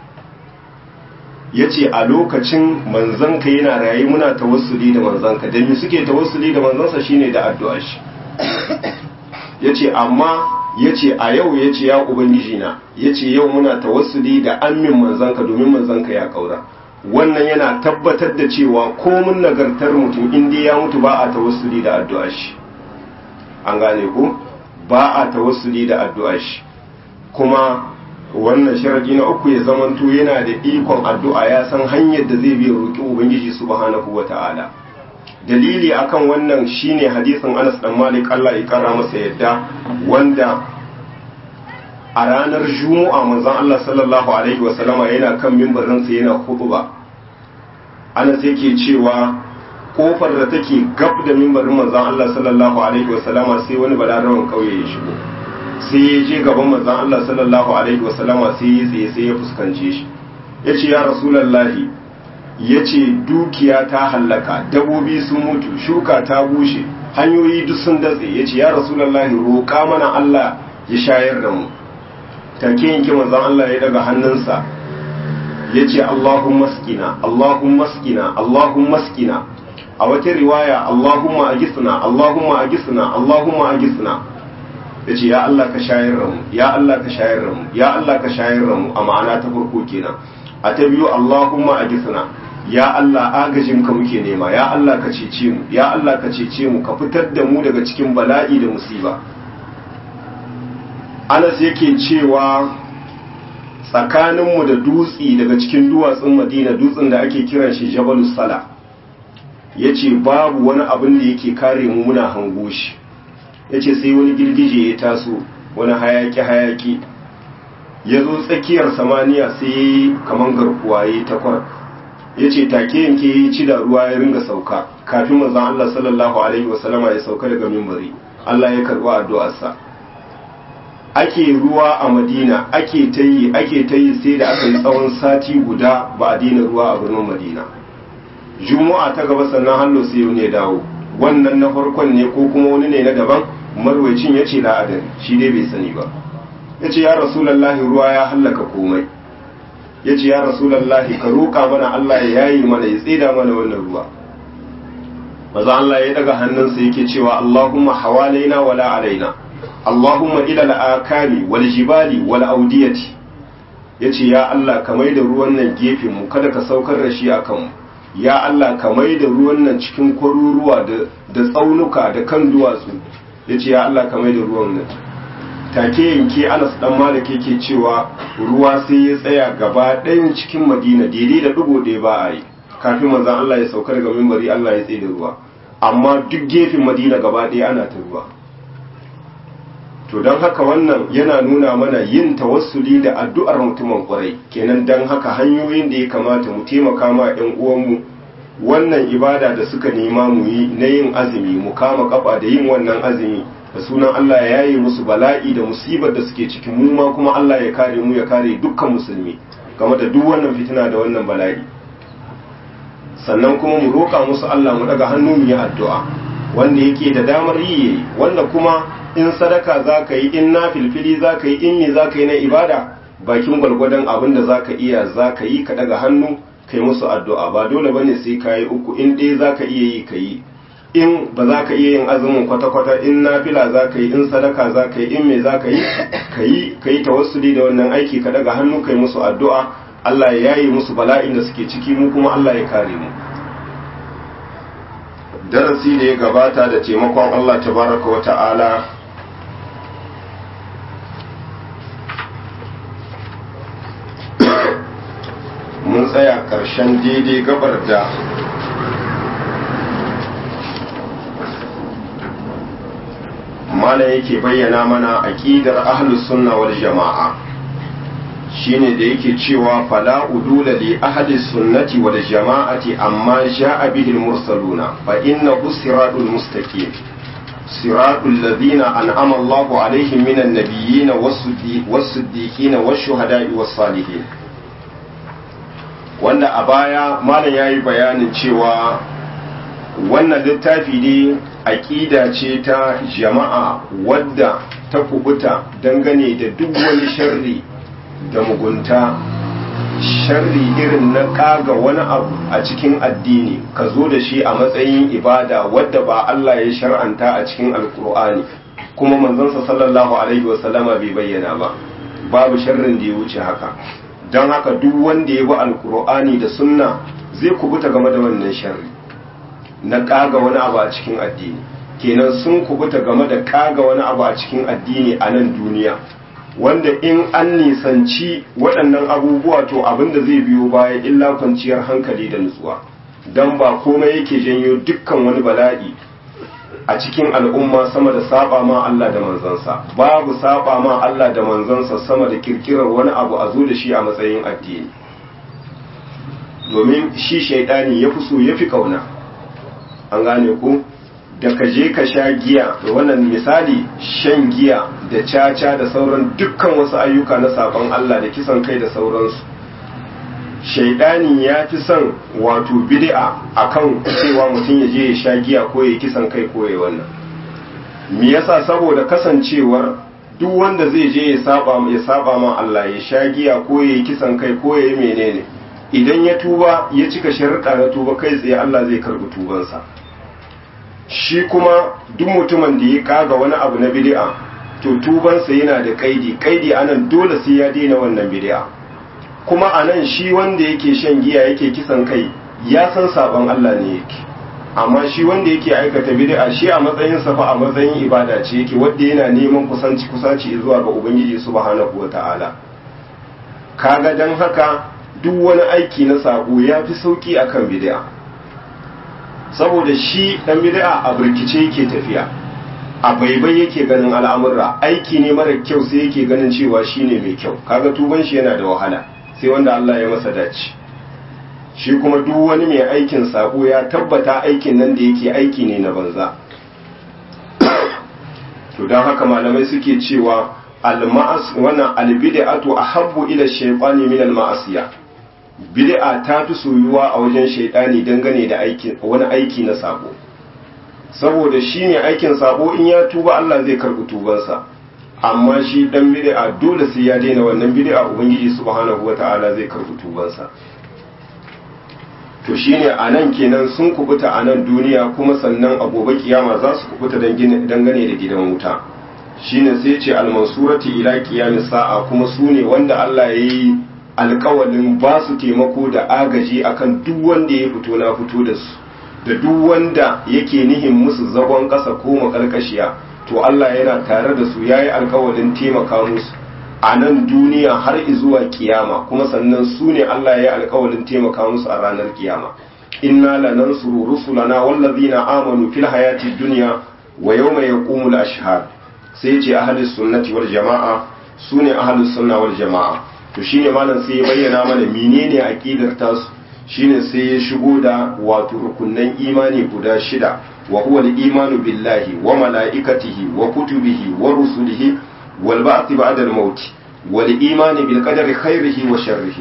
S1: ya ce a lokacin manzanka yana raye muna tawassuli da manzanka da mi suke tawassuli da manzansa shine da addu'a shi ya ce amma ya ce a yau ya ce ya ubangiji na ya ce yau muna tawassuli da ammin manzanka domin manzanka ya kaura wannan yana tabbatar da cewa komin nagartar mutum inda ya mutu ba a tawassuli da addu'a shi an gane ku ba a tawassuli da addu'a shi kuma wannan sharadi na uku ya zamanto yana da ikon addu'a ya san hanyar da zai biya roƙi ubangiji subhanahu wata'ala dalili akan wannan shine hadisin Anas dan Malik Allah ya kara masa yadda wanda a ranar Juma'a manzon Allah sallallahu alaihi wasallama yana kan mimbarin sa yana khutba Anas yake cewa kofar da take gab da mimbarin manzon Allah sallallahu alaihi wasallama sai wani balarawan kauye ya shigo sai ya je gaban manzon Allah sallallahu alaihi wasallama sai ya tsaye sai ya fuskance shi ya ce ya rasulallahi ya ce dukiya ta hallaka dabobi sun mutu shuka ta bushe hanyoyi duk sun datse ya ce ya rasulallahi roƙa mana Allah ya shayar da mu take yanke manzon Allah ya daga hannunsa ya ce Allahumma skina Allahumma skina Allahumma skina a wata riwaya Allahumma agisna Allahumma agisna Allahumma agisna ya ce ya Allah ka shayar da mu ya Allah ka shayar da mu ya Allah ka shayar da mu a ma'ana ta farko kenan a ta biyu Allahumma agisna ya Allah agajin ka muke nema ya Allah ka cece mu ya Allah ka cece mu ka fitar da mu daga cikin bala'i da musiba Anas yake cewa tsakaninmu da dutsi daga cikin duwatsun Madina dutsen da ake kiran shi Jabalus Sala yace babu wani abin da yake kare mu muna hango shi yace sai wani girgije ya taso wani hayaki hayaki ya zo tsakiyar samaniya sai kaman garkuwa ya takwar ya ce take yanke ya ci da ruwa ya ringa sauka kafin manzon Allah sallallahu alaihi wasallama ya sauka daga mimbari Allah ya karɓi addu'arsa ake ruwa a Madina ake ta yi ake ta yi sai da aka yi tsawon sati guda ba a dina ruwa a birnin Madina Juma'a ta gaba sannan hallo sai wani ya dawo wannan na farkon ne ko kuma wani ne na daban marwacin ya ce la'adari shi dai bai sani ba ya ce ya rasulallahi ruwa ya hallaka komai ya ce ya rasulallahi ka roƙa mana Allah ya yayi mana ya tsida mana wannan ruwa maza Allah ya daga hannunsa yake cewa Allahumma hawalaina wala alaina Allahumma ila al'akami wal jibali wal audiyati yace ya Allah ka mai da ruwan nan gefen mu kada ka saukar da shi akan mu ya Allah ka mai da ruwan nan cikin kwaruruwa da da tsaunuka da kan duwatsu yace ya Allah ka mai da ruwan nan take yanke Anas dan Malik yake cewa ruwa sai ya tsaya gaba ɗayan cikin Madina daidai da dugo ɗaya ba a yi kafin manzon Allah ya sauka daga mimbari Allah ya tsaye da ruwa amma duk gefen Madina gaba ɗaya ana ta ruwa to don haka wannan yana nuna mana yin tawassuli da addu'ar mutumin kwarai kenan don haka hanyoyin da ya kamata mu taimaka ma 'yan uwanmu wannan ibada da suka nema mu yi na yin azumi mu kama kafa da yin wannan azumi da sunan Allah ya yaye musu bala'i da musibar da suke cikin mu ma kuma Allah ya kare mu ya kare dukkan musulmi game da duk wannan fitina da wannan bala'i sannan kuma mu roƙa musu Allah mu daga hannu mu yi addu'a wanda yake da damar yi yayi wanda kuma in sadaka za ka yi in na filfili za ka yi in me za ka yi na ibada bakin gwalgwadon abin da za ka iya za ka yi ka daga hannu kai musu addu'a ba dole bane sai ka yi uku in ɗaya za ka iya yi ka yi in ba za ka iya yin azumin kwata-kwata in nafila za ka yi in sadaka za ka yi in me za ka yi ka yi ka yi tawassuli da wannan aiki ka daga hannu kai musu addu'a Allah ya yayi musu bala'in da suke ciki mu kuma Allah ya kare mu darasi da ya gabata da taimakon Allah tabaraka wa ta'ala mun tsaya ƙarshen daidai gabar da malam yake bayyana mana aqidar ahlus sunna wal jama'a shine da yake cewa fala udula li ahli sunnati wal jama'ati amma ja'a bihi al mursaluna fa innahu siratul mustaqim siratul ladina an'ama Allahu alaihim minan nabiyyin was-siddiqin wash-shuhada'i was-salihin wanda a baya malam yayi bayanin cewa wannan littafi ne aƙida ce ta jama'a wadda ta kubuta dangane da duk wani sharri da mugunta sharri irin na ƙaga wani abu a cikin addini ka zo da shi a matsayin ibada wadda ba Allah ya shar'anta a cikin alkur'ani kuma manzansa sallallahu alaihi wasallama bai bayyana ba babu sharrin da ya wuce haka don haka duk wanda ya bi alkur'ani da sunna zai kubuta game da wannan sharri na kaga wani abu a cikin addini kenan sun kubuta game da kaga wani abu a cikin addini a nan duniya wanda in an nisanci waɗannan abubuwa to abin da zai biyo baya illa kwanciyar hankali da nutsuwa don ba komai yake janyo dukkan wani bala'i a cikin al'umma sama da saba ma Allah da manzansa babu saba ma Allah da manzansa sama da kirkirar wani abu a zo da shi a matsayin addini domin shi shaidani ya fi so ya fi kauna an gane ku da ka je ka sha giya da wannan misali shan giya da caca da sauran dukkan wasu ayyuka na sabon Allah da kisan kai da sauransu shaidani ya fi son wato bid'a akan cewa mutum ya je ya sha giya ko ya kisan kai ko ya wannan me yasa saboda kasancewar duk wanda zai je ya saba ya saba ma Allah ya sha giya ko ya yi kisan kai ko ya yi menene idan ya tuba ya cika sharuɗa na tuba kai tsaye Allah zai karɓi tubansa shi kuma duk mutumin da ya kaga wani abu na bid'a to tubansa yana da kaidi kaidi anan dole sai ya daina wannan bid'a kuma anan shi wanda yake shan giya yake kisan kai ya san sabon Allah ne yake amma shi wanda yake aikata bid'a shi a matsayin sa fa a matsayin ibada ce yake wanda yana neman kusanci kusanci zuwa ga ubangiji subhanahu wataala kaga dan haka duk wani aiki na sabo ya fi sauki akan bid'a saboda shi dan bid'a a burkice yake tafiya a baibai yake ganin al'amurra aiki ne mara kyau sai yake ganin cewa shine mai kyau kaga tuban shi yana da wahala sai wanda Allah ya masa dace shi kuma duk wani mai aikin sabo ya tabbata aikin nan da yake aiki ne na banza to don haka malamai suke cewa al-ma'as wannan al-bid'atu ahabbu ila shaytani min al-ma'asiya bid'a ta fi soyuwa a wajen shaytani dangane da aiki wani aiki na sabo saboda shi ne aikin sabo in ya tuba Allah zai karɓi tubansa amma shi dan bid'a dole sai ya daina wannan bid'a ubangiji subhanahu wata'ala zai karɓi tubansa to shine a nan kenan sun kubuta a nan duniya kuma sannan a gobe kiyama za su kubuta dangane da gidan wuta shine sai ce almansurati ila qiyamis sa'a kuma su ne wanda Allah ya yi alkawalin ba su taimako da agaji akan duk wanda ya fito na fito da su da duk wanda yake nihin musu zagon ƙasa ko makarkashiya to Allah yana tare da su yayi alkawalin taimaka musu a nan duniya har zuwa kiyama kuma sannan su ne Allah ya yi alkawalin taimaka musu a ranar kiyama inna lanansuru rusulana wallazina amanu fil hayati dunya wa yawma yaqumul ashhad sai ce ahlus sunnati wal jamaa su ne ahlus sunna wal jamaa to shine malam sai ya bayyana mana menene aqidar tasu shine sai ya shigo da wato rukunnan imani guda shida wa huwa al-imanu billahi wa mala'ikatihi wa kutubihi wa rusulihi wal ba'th ba'da al-maut wal imani bil qadari khairihi wa sharrihi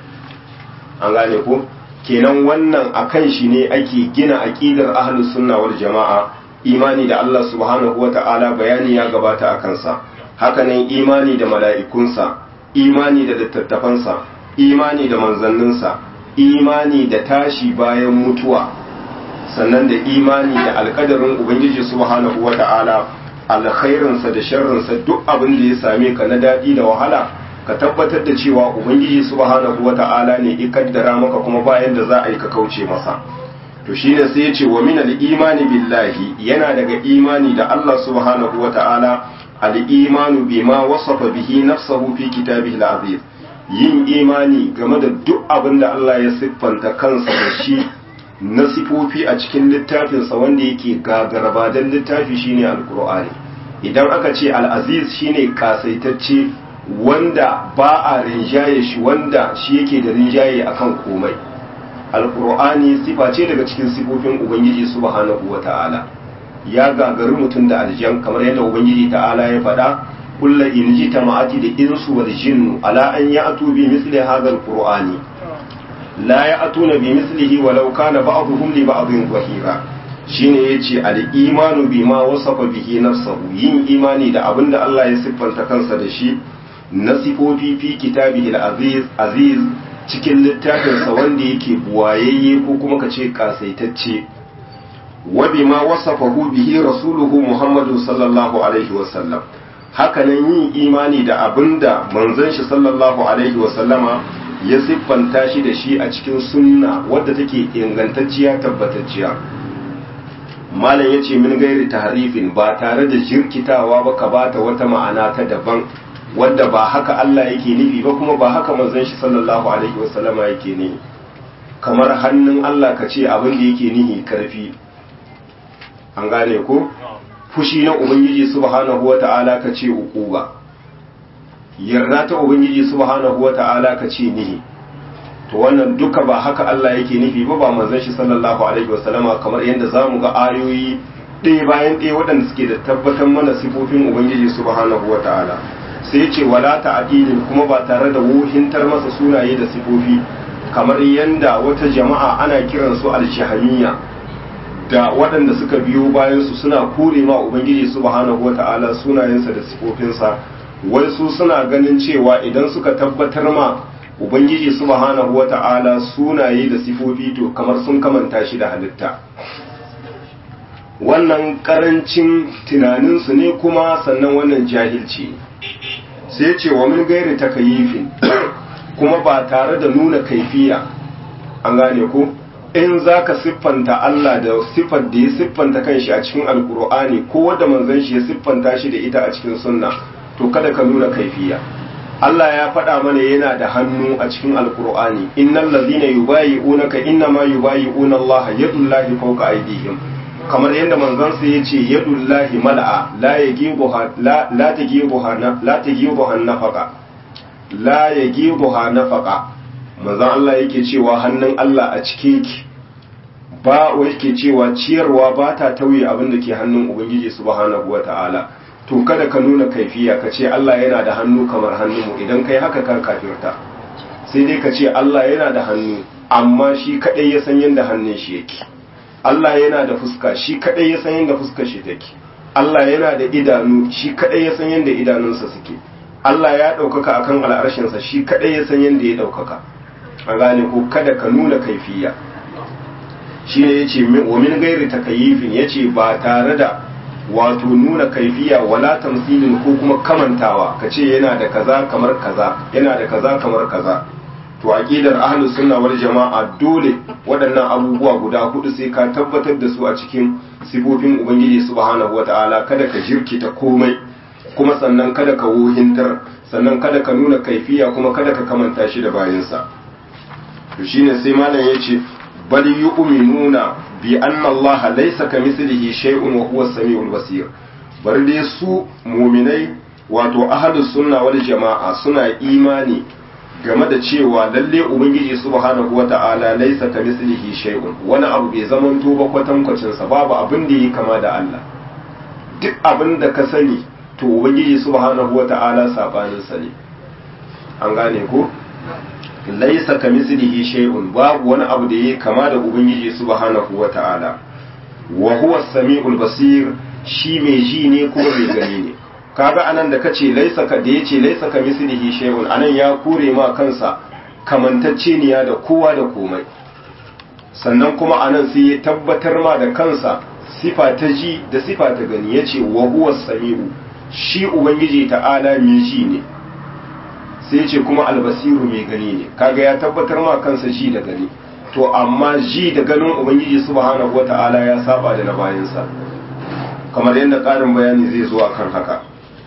S1: an gane ko kenan wannan akan shi ne ake gina aqidar ahlus sunna wal jama'a imani da Allah subhanahu wa ta'ala bayani ya gabata akan sa hakanan imani da mala'ikunsa imani da littattafansa imani da manzanninsa imani da tashi bayan mutuwa sannan da imani da alkadarin ubangiji subhanahu wata'ala alkhairinsa da sharrinsa duk abin da ya same ka na daɗi da wahala ka tabbatar da cewa ubangiji subhanahu wata'ala ne ya kaddara maka kuma bayan da za a yi ka kauce masa to shine sai ya ce wa min al-imani billahi yana daga imani da Allah subhanahu wata'ala al-imanu bima wasafa bihi nafsahu fi kitabihi al-aziz yin imani game da duk abin da Allah ya siffanta kansa da shi na sifofi a cikin littafinsa wanda yake gagaraba don littafi shine alkur'ani idan aka ce al'aziz shine kasaitacce wanda ba a rinjaye shi wanda shi yake da rinjaye akan komai alkur'ani sifa ce daga cikin sifofin ubangiji subhanahu wata'ala ya gagari mutum da aljan kamar yadda ubangiji ta'ala ya faɗa كل إن جتمعت الإنس والجن على أن يأتوا بمثل هذا القرآن لا يأتون بمثله ولو كان بعضهم لبعض ظهيرا shine yace al-imanu bima wasafa bihi nafsahu yin imani da abin da Allah ya siffanta kansa da shi na sifofi fi kitabihi al-aziz aziz cikin littafinsa wanda yake buwayayye ko kuma kace kasaitacce wa bima wasafahu bihi rasuluhu muhammadu sallallahu alaihi wa sallam hakanan yin imani da abin da manzon shi sallallahu alaihi wasallama ya siffanta shi da shi a cikin sunna wadda take ingantacciya tabbatacciya malam ya ce min gairi tahrifin ba tare da jirkitawa ba ka bata wata ma'ana ta daban wadda ba haka Allah yake nufi ba kuma ba haka manzon shi sallallahu alaihi wasallama yake nufi kamar hannun Allah ka ce abin da yake nihi karfi an gane ko fushi na ubangiji subhanahu wata'ala ka ce uquba yarda ta ubangiji subhanahu wata'ala ka ce nihi to wannan duka ba haka Allah yake nufi ba ba manzon shi sallallahu alaihi wasallama kamar yadda zamu ga ayoyi ɗaya bayan ɗaya waɗanda suke da tabbatar mana sifofin ubangiji subhanahu wata'ala sai ce wala ta'dilin kuma ba tare da wuhintar masa sunaye da sifofi kamar yadda wata jama'a ana kiransu al-shahamiyya da waɗanda suka biyo bayan su suna kore ma ubangiji subhanahu wata'ala sunayensa da sifofinsa wai su suna ganin cewa idan suka tabbatar ma ubangiji subhanahu wata'ala sunaye da sifofi to kamar sun kamanta shi da halitta wannan karancin tunaninsu ne kuma sannan wannan jahilci sai ce wa min gairi takayifin kuma ba tare da nuna kaifiya an gane ko in za ka siffanta Allah da siffar da ya siffanta kanshi a cikin alkur'ani ko wadda manzon shi ya siffanta shi da ita a cikin sunna to kada ka nuna kaifiya Allah ya faɗa mana yana da hannu a cikin alkur'ani innal ladhina yubayi'unaka innama yubayi'una Allah yadullahi fawqa aydihim kamar yadda manzon sa yace yadullahi mal'a la yagibuha la la tagibuha la tagibuha nafaqa la yagibuha nafaqa manzon Allah yake cewa hannun Allah a cike yake ba wai yake cewa ciyarwa ba ta tauye abin da ke hannun ubangiji subhanahu wata'ala to kada ka nuna kaifiya ka ce Allah yana da hannu kamar hannunmu idan kai haka ka kafirta sai dai ka ce Allah yana da hannu amma shi kadai ya san yadda hannun shi yake Allah yana da fuska shi kadai ya san yadda fuskar shi take Allah yana da idanu shi kadai ya san yadda idanunsa suke Allah ya ɗaukaka akan al'arshinsa shi kadai ya san yadda ya ɗaukaka a gane ko kada ka nuna kaifiya shi ne ya ce wa min gairi takayifin ya ce ba tare da wato nuna kaifiya wala tamsilin ko kuma kamantawa ka ce yana da kaza kamar kaza yana da kaza kamar kaza to aqidar ahlus sunna wal jama'a dole waɗannan abubuwa guda hudu sai ka tabbatar da su a cikin sifofin ubangiji subhanahu wataala kada ka jirkita komai kuma sannan kada ka wuhintar sannan kada ka nuna kaifiya kuma kada ka kamanta shi da bayansa to shine sai malam yace bal yu'minuna bi anna Allah laysa kamithlihi shay'un wa huwa as-sami'ul basir bar dai su mu'minai wato ahlus sunna wal jama'a suna imani game da cewa lalle ubangiji subhanahu wata'ala laysa kamithlihi shay'un wani abu bai zaman to ba kwatankwacin sa babu abin da yake kama da Allah duk abin da ka sani to ubangiji subhanahu wata'ala sabanin sa ne an gane ko laisa kamislihi shay'un babu wani abu da yake kama da ubangiji subhanahu wata'ala wa huwa as-sami'ul basir shi mai ji ne kuma mai gani ne kaga anan da kace laisa ka da yace laisa kamislihi shay'un anan ya kure ma kansa kamantacceniya da kowa da komai sannan kuma anan sai ya tabbatar ma da kansa sifa ta ji da sifa ta gani yace wa huwa as-sami'u shi ubangiji ta'ala mai ji ne sai ce kuma albasiru mai gani ne kaga ya tabbatar ma kansa ji da gani to amma ji da ganin ubangiji subhanahu wata'ala ya saba da na bayansa kamar yadda ƙarin bayani zai zo kan haka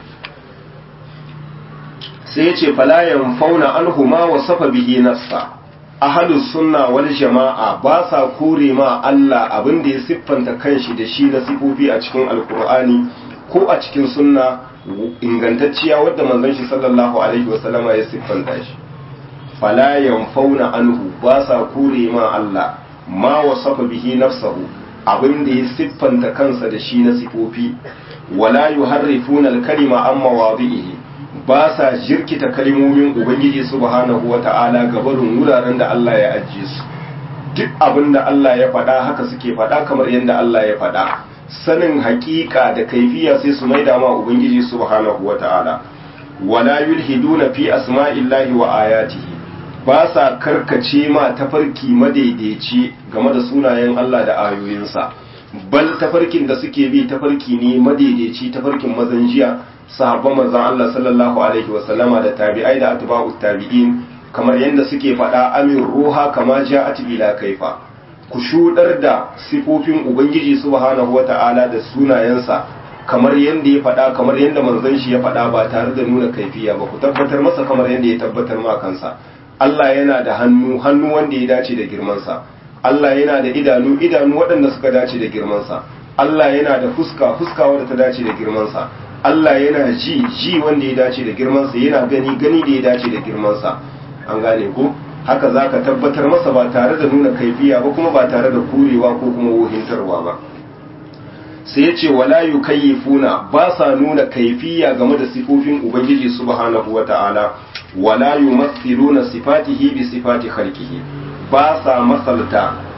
S1: sai ya ce falayan fauna alhuma wa safa bihi nafsa ahalus sunna wal jama'a ba sa kore ma Allah abin da ya siffanta kanshi da shi na sifofi a cikin alkur'ani ko a cikin sunna ingantacciya wadda manzon shi sallallahu alaihi wasallama ya siffanta shi fala yanfauna anhu ba sa kure ma Allah ma wasafa bihi nafsahu abin da ya siffanta kansa da shi na sifofi wala yuharrifuna al-kalima an mawadihi ba sa jirkita kalimomin ubangiji subhanahu wata'ala gabarin wuraren da Allah ya ajiye su duk abin da Allah ya faɗa haka suke faɗa kamar yadda Allah ya faɗa sanin hakika da kaifiya sai su maida ma ubangiji subhanahu wata'ala wala yulhiduna fi asma'illahi wa ayatihi ba sa karkace ma tafarki madaidaici game da sunayen Allah da ayoyinsa bal tafarkin da suke bi tafarki ne madaidaici tafarkin mazan jiya sahabban manzon Allah sallallahu alaihi wa sallama da tabi'ai da atba'ut tabi'in kamar yadda suke faɗa amin ruha kama ja'at ila kaifa ku shudar da sifofin ubangiji subhanahu wata'ala da sunayensa kamar yadda ya faɗa kamar yadda manzon shi ya faɗa ba tare da nuna kaifiya ba ku tabbatar masa kamar yadda ya tabbatar ma kansa Allah yana da hannu hannu wanda ya dace da girmansa Allah yana da idanu idanu waɗanda suka dace da girmansa Allah yana da fuska fuska wadda ta dace da girmansa Allah yana ji ji wanda ya dace da girmansa yana gani gani da ya dace da girmansa an gane ko haka za ka tabbatar masa ba tare da nuna kaifiya ba kuma ba tare da kurewa ko kuma wuhintarwa ba sai ya ce wala yukayyifuna ba sa nuna kaifiya game da sifofin ubangiji subhanahu wata'ala wala yumathiluna sifatihi bi sifati khalqihi ba sa masalta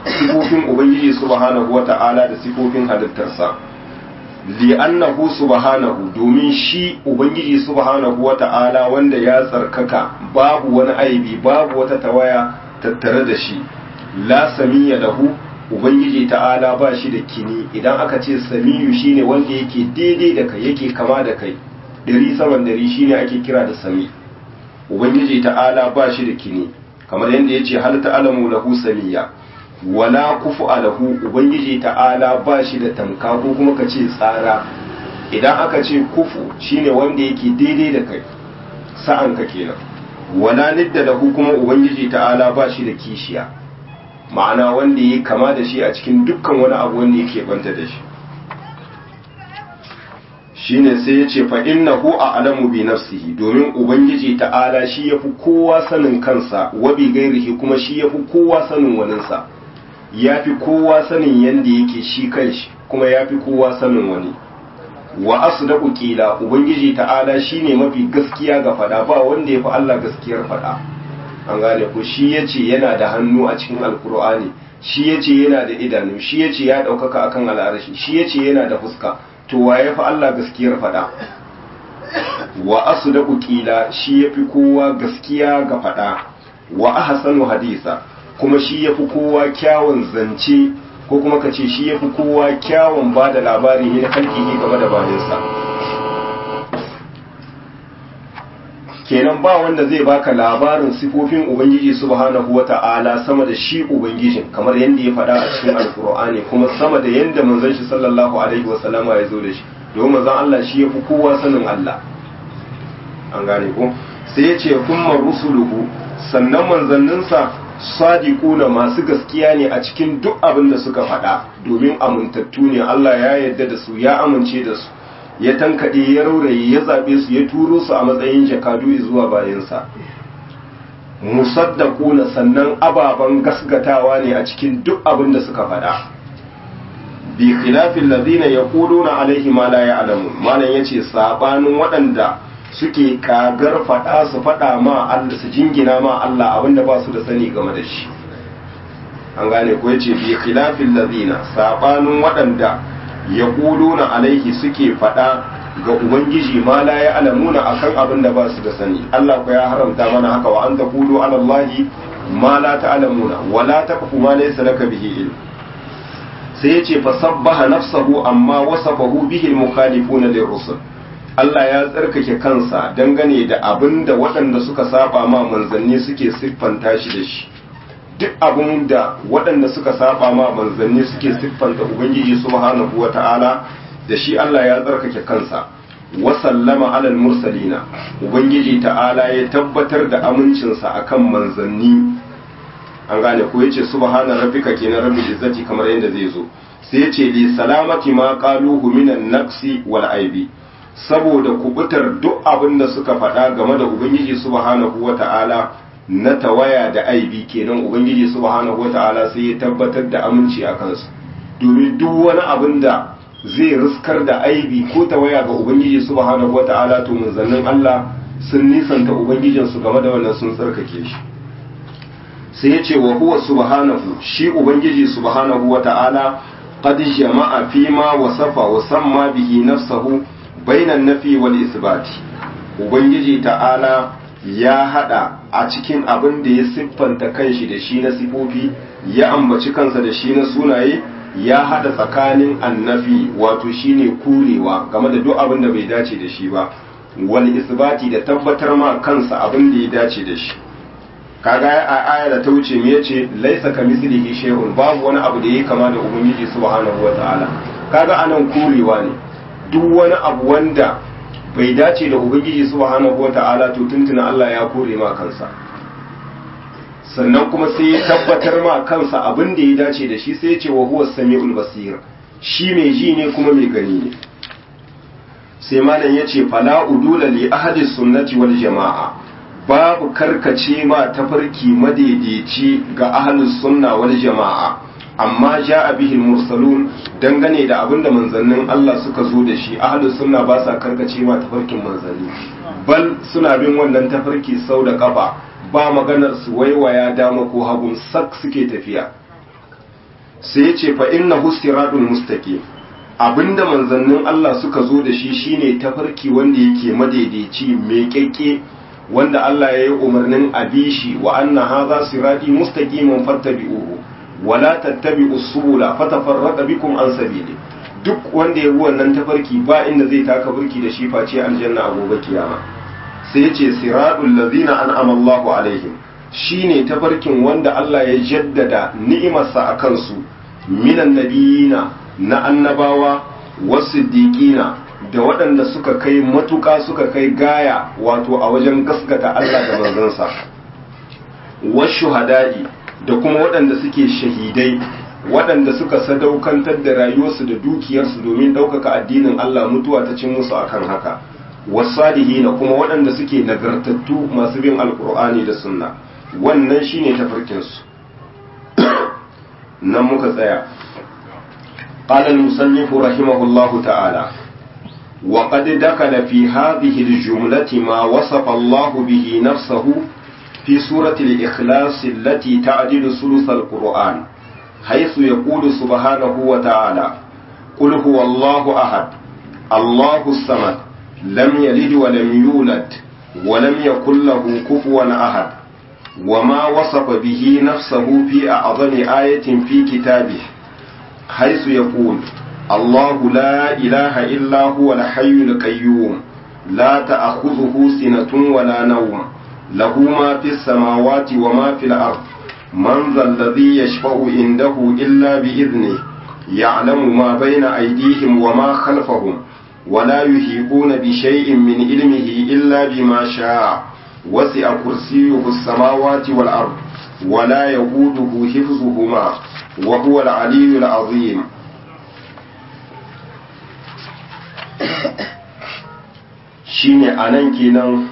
S1: sifofin ubangiji subhanahu wata'ala da sifofin halittarsa li'annahu subhanahu domin shi ubangiji subhanahu wata'ala wanda ya tsarkaka babu wani aibi babu wata tawaya tattare da shi la samiya lahu ubangiji ta'ala ba shi da kini idan aka ce samiyu shine wanda yake daidai da kai yake kama da kai dari saman dari shine ake kira da sami ubangiji ta'ala ba shi da kini kamar yadda yace hal ta'lamu lahu samiya wala kufu alahu ubangiji ta'ala ba shi da tamka ko kuma ka ce tsara idan aka ce kufu shine wanda yake daidai da kai sa'an ka kenan wala nidda lahu kuma ubangiji ta'ala ba shi da kishiya ma'ana wanda ya kama da shi a cikin dukkan wani abu wanda yake banta da shi shine sai ya ce fa innahu a'lamu bi nafsihi domin ubangiji ta'ala shi yafi kowa sanin kansa wa bi gairihi kuma shi yafi kowa sanin waninsa yafi kowa sanin yanda yake shi kanshi kuma yafi kowa sanin wani wa asdaqu qila ubangiji ta'ala shine mafi gaskiya ga fada ba wanda yafi Allah gaskiyar fada an gane ko shi yace yana da hannu a cikin alkur'ani shi yace yana da idanu shi yace ya daukaka akan al'arashi shi yace yana da fuska to waye fa Allah gaskiyar fada wa asdaqu qila shi yafi kowa gaskiya ga fada wa ahsanu hadisa kuma shi yafi kowa kyawun zance ko kuma kace shi yafi kowa kyawun bada labari ne halkihi game da bayansa kenan ba wanda zai baka labarin sifofin ubangiji subhanahu wata'ala sama da shi ubangijin kamar yadda ya faɗa a cikin alkur'ani kuma sama da yadda manzon shi sallallahu alaihi wasallama ya zo da shi domin manzon Allah shi ya fi kowa sanin Allah an gane ko sai ya ce kuma rusuluhu sannan manzanninsa sadiquna masu gaskiya ne a cikin duk abin da suka faɗa domin amintattu ne Allah ya yarda da su ya amince da su ya tankaɗe ya rauraye ya zaɓe su ya turo su a matsayin jakadu zuwa bayansa musaddaquna sannan ababen gasgatawa ne a cikin duk abin da suka faɗa bi khilafin ladina yaquluna alaihi ma la ya'lamu malan yace sabanin waɗanda suke kagar faɗa su faɗa ma Allah su jingina ma Allah abinda ba su da sani game da shi an gane ko yace bi khilafin ladina sabanin waɗanda ya na alaihi suke faɗa ga ubangiji ma la ya alamuna akan abin da ba su da sani Allah ko ya haramta mana haka wa an taqulu ala Allahi ma la ta'lamuna wa la taqfu ma laysa laka bihi ilm sai yace fa sabbaha nafsahu amma wasafahu bihi al-mukhalifuna lirrusul Allah ya tsarkake kansa dangane da abin da waɗanda suka saba ma manzanni suke siffanta shi da shi duk abin da waɗanda suka saba ma manzanni suke siffanta ubangiji subhanahu wata'ala da shi Allah ya tsarkake kansa wa sallama alal mursalina ubangiji ta'ala ya tabbatar da amincinsa akan manzanni an gane ko yace subhana rabbika kenan rabbil izzati kamar yadda zai zo sai yace li salamati ma qaluhu minan naqsi wal aibi saboda kubutar duk abin da suka faɗa game da ubangiji subhanahu wata'ala na tawaya da aibi kenan ubangiji subhanahu wata'ala sai ya tabbatar da aminci a kansu domin duk wani abin da zai riskar da aibi ko tawaya ga ubangiji subhanahu wata'ala to manzannin Allah sun nisanta ubangijin su game da wannan sun tsarkake shi sai ya ce wa huwa subhanahu shi ubangiji subhanahu wata'ala qad jama'a fi ma wasafa wa samma bihi nafsahu bainan nafi wal isbati ubangiji ta'ala ya hada a cikin abin da ya siffanta kanshi da shi na sifofi ya ambaci kansa da shi na sunaye ya hada tsakanin annafi wato shine kurewa game da duk abin da bai dace da shi ba wal isbati da tabbatar ma kansa abin da ya dace da shi kaga a aya da ta wuce me yace laisa kamislihi shay'un babu wani abu da yake kama da ubangiji subhanahu wataala kaga anan kurewa ne duk wani abu wanda bai dace da ubangiji subhanahu wata'ala to tuntuna Allah ya kore ma kansa sannan kuma sai ya tabbatar ma kansa abin da ya dace da shi sai ya ce wa huwa samiul basir shi mai ji ne kuma mai gani ne sai malam ya ce fala udula li ahadi sunnati wal jama'a babu karkace ma tafarki madaidaici ga ahlus sunna wal jama'a amma ja bihi mursalun dangane da abinda manzannin Allah suka zo da shi ahlus sunna ba sa karkace ma tafarkin manzanni bal suna bin wannan tafarki sau da kafa ba maganar su waiwaya dama ko hagun sak suke tafiya sai ya ce fa innahu siratul mustaqim abinda manzannin Allah suka zo da shi shine tafarki wanda yake madaidaici mai kyakke wanda Allah ya yi umarnin abishi wa anna hadha sirati mustaqiman fattabi'uhu wa la tattabi'us subula fatafarraqa bikum an sabili duk wanda ya bi wannan tafarki ba inda zai taka burki da shi face aljanna a gobe kiyama sai yace siratul ladzina an'ama Allahu alaihim shine tafarkin wanda Allah ya jaddada ni'imarsa a kansu minan nabiyina na annabawa wasiddiqina da waɗanda suka kai matuƙa suka kai gaya wato a wajen gaskata Allah da manzansa washuhada'i da kuma waɗanda suke shahidai waɗanda suka sadaukantar da rayuwarsu da dukiyarsu domin ɗaukaka addinin Allah mutuwa ta cin musu akan haka wasadihina kuma waɗanda suke nagartattu masu bin alkur'ani da sunna wannan shine tafarkinsu nan muka tsaya قال المصنف رحمه الله تعالى وقد دخل في هذه الجملة ما وصف الله به نفسه في سورة الإخلاص التي تعدل ثلث القرآن حيث يقول سبحانه وتعالى قل هو الله أحد الله الصمد لم يلد ولم يولد ولم يكن له كفوا أحد وما وصف به نفسه في أعظم آية في كتابه حيث يقول الله لا إله إلا هو الحي القيوم لا تأخذه سنة ولا نوم له ما في السماوات وما في الأرض من ذا الذي يشفع عنده إلا بإذنه يعلم ما بين أيديهم وما خلفهم ولا يحيطون بشيء من علمه إلا بما شاء وسع كرسيه السماوات والأرض ولا يقوده حفظهما وهو العلي العظيم shine anan kenan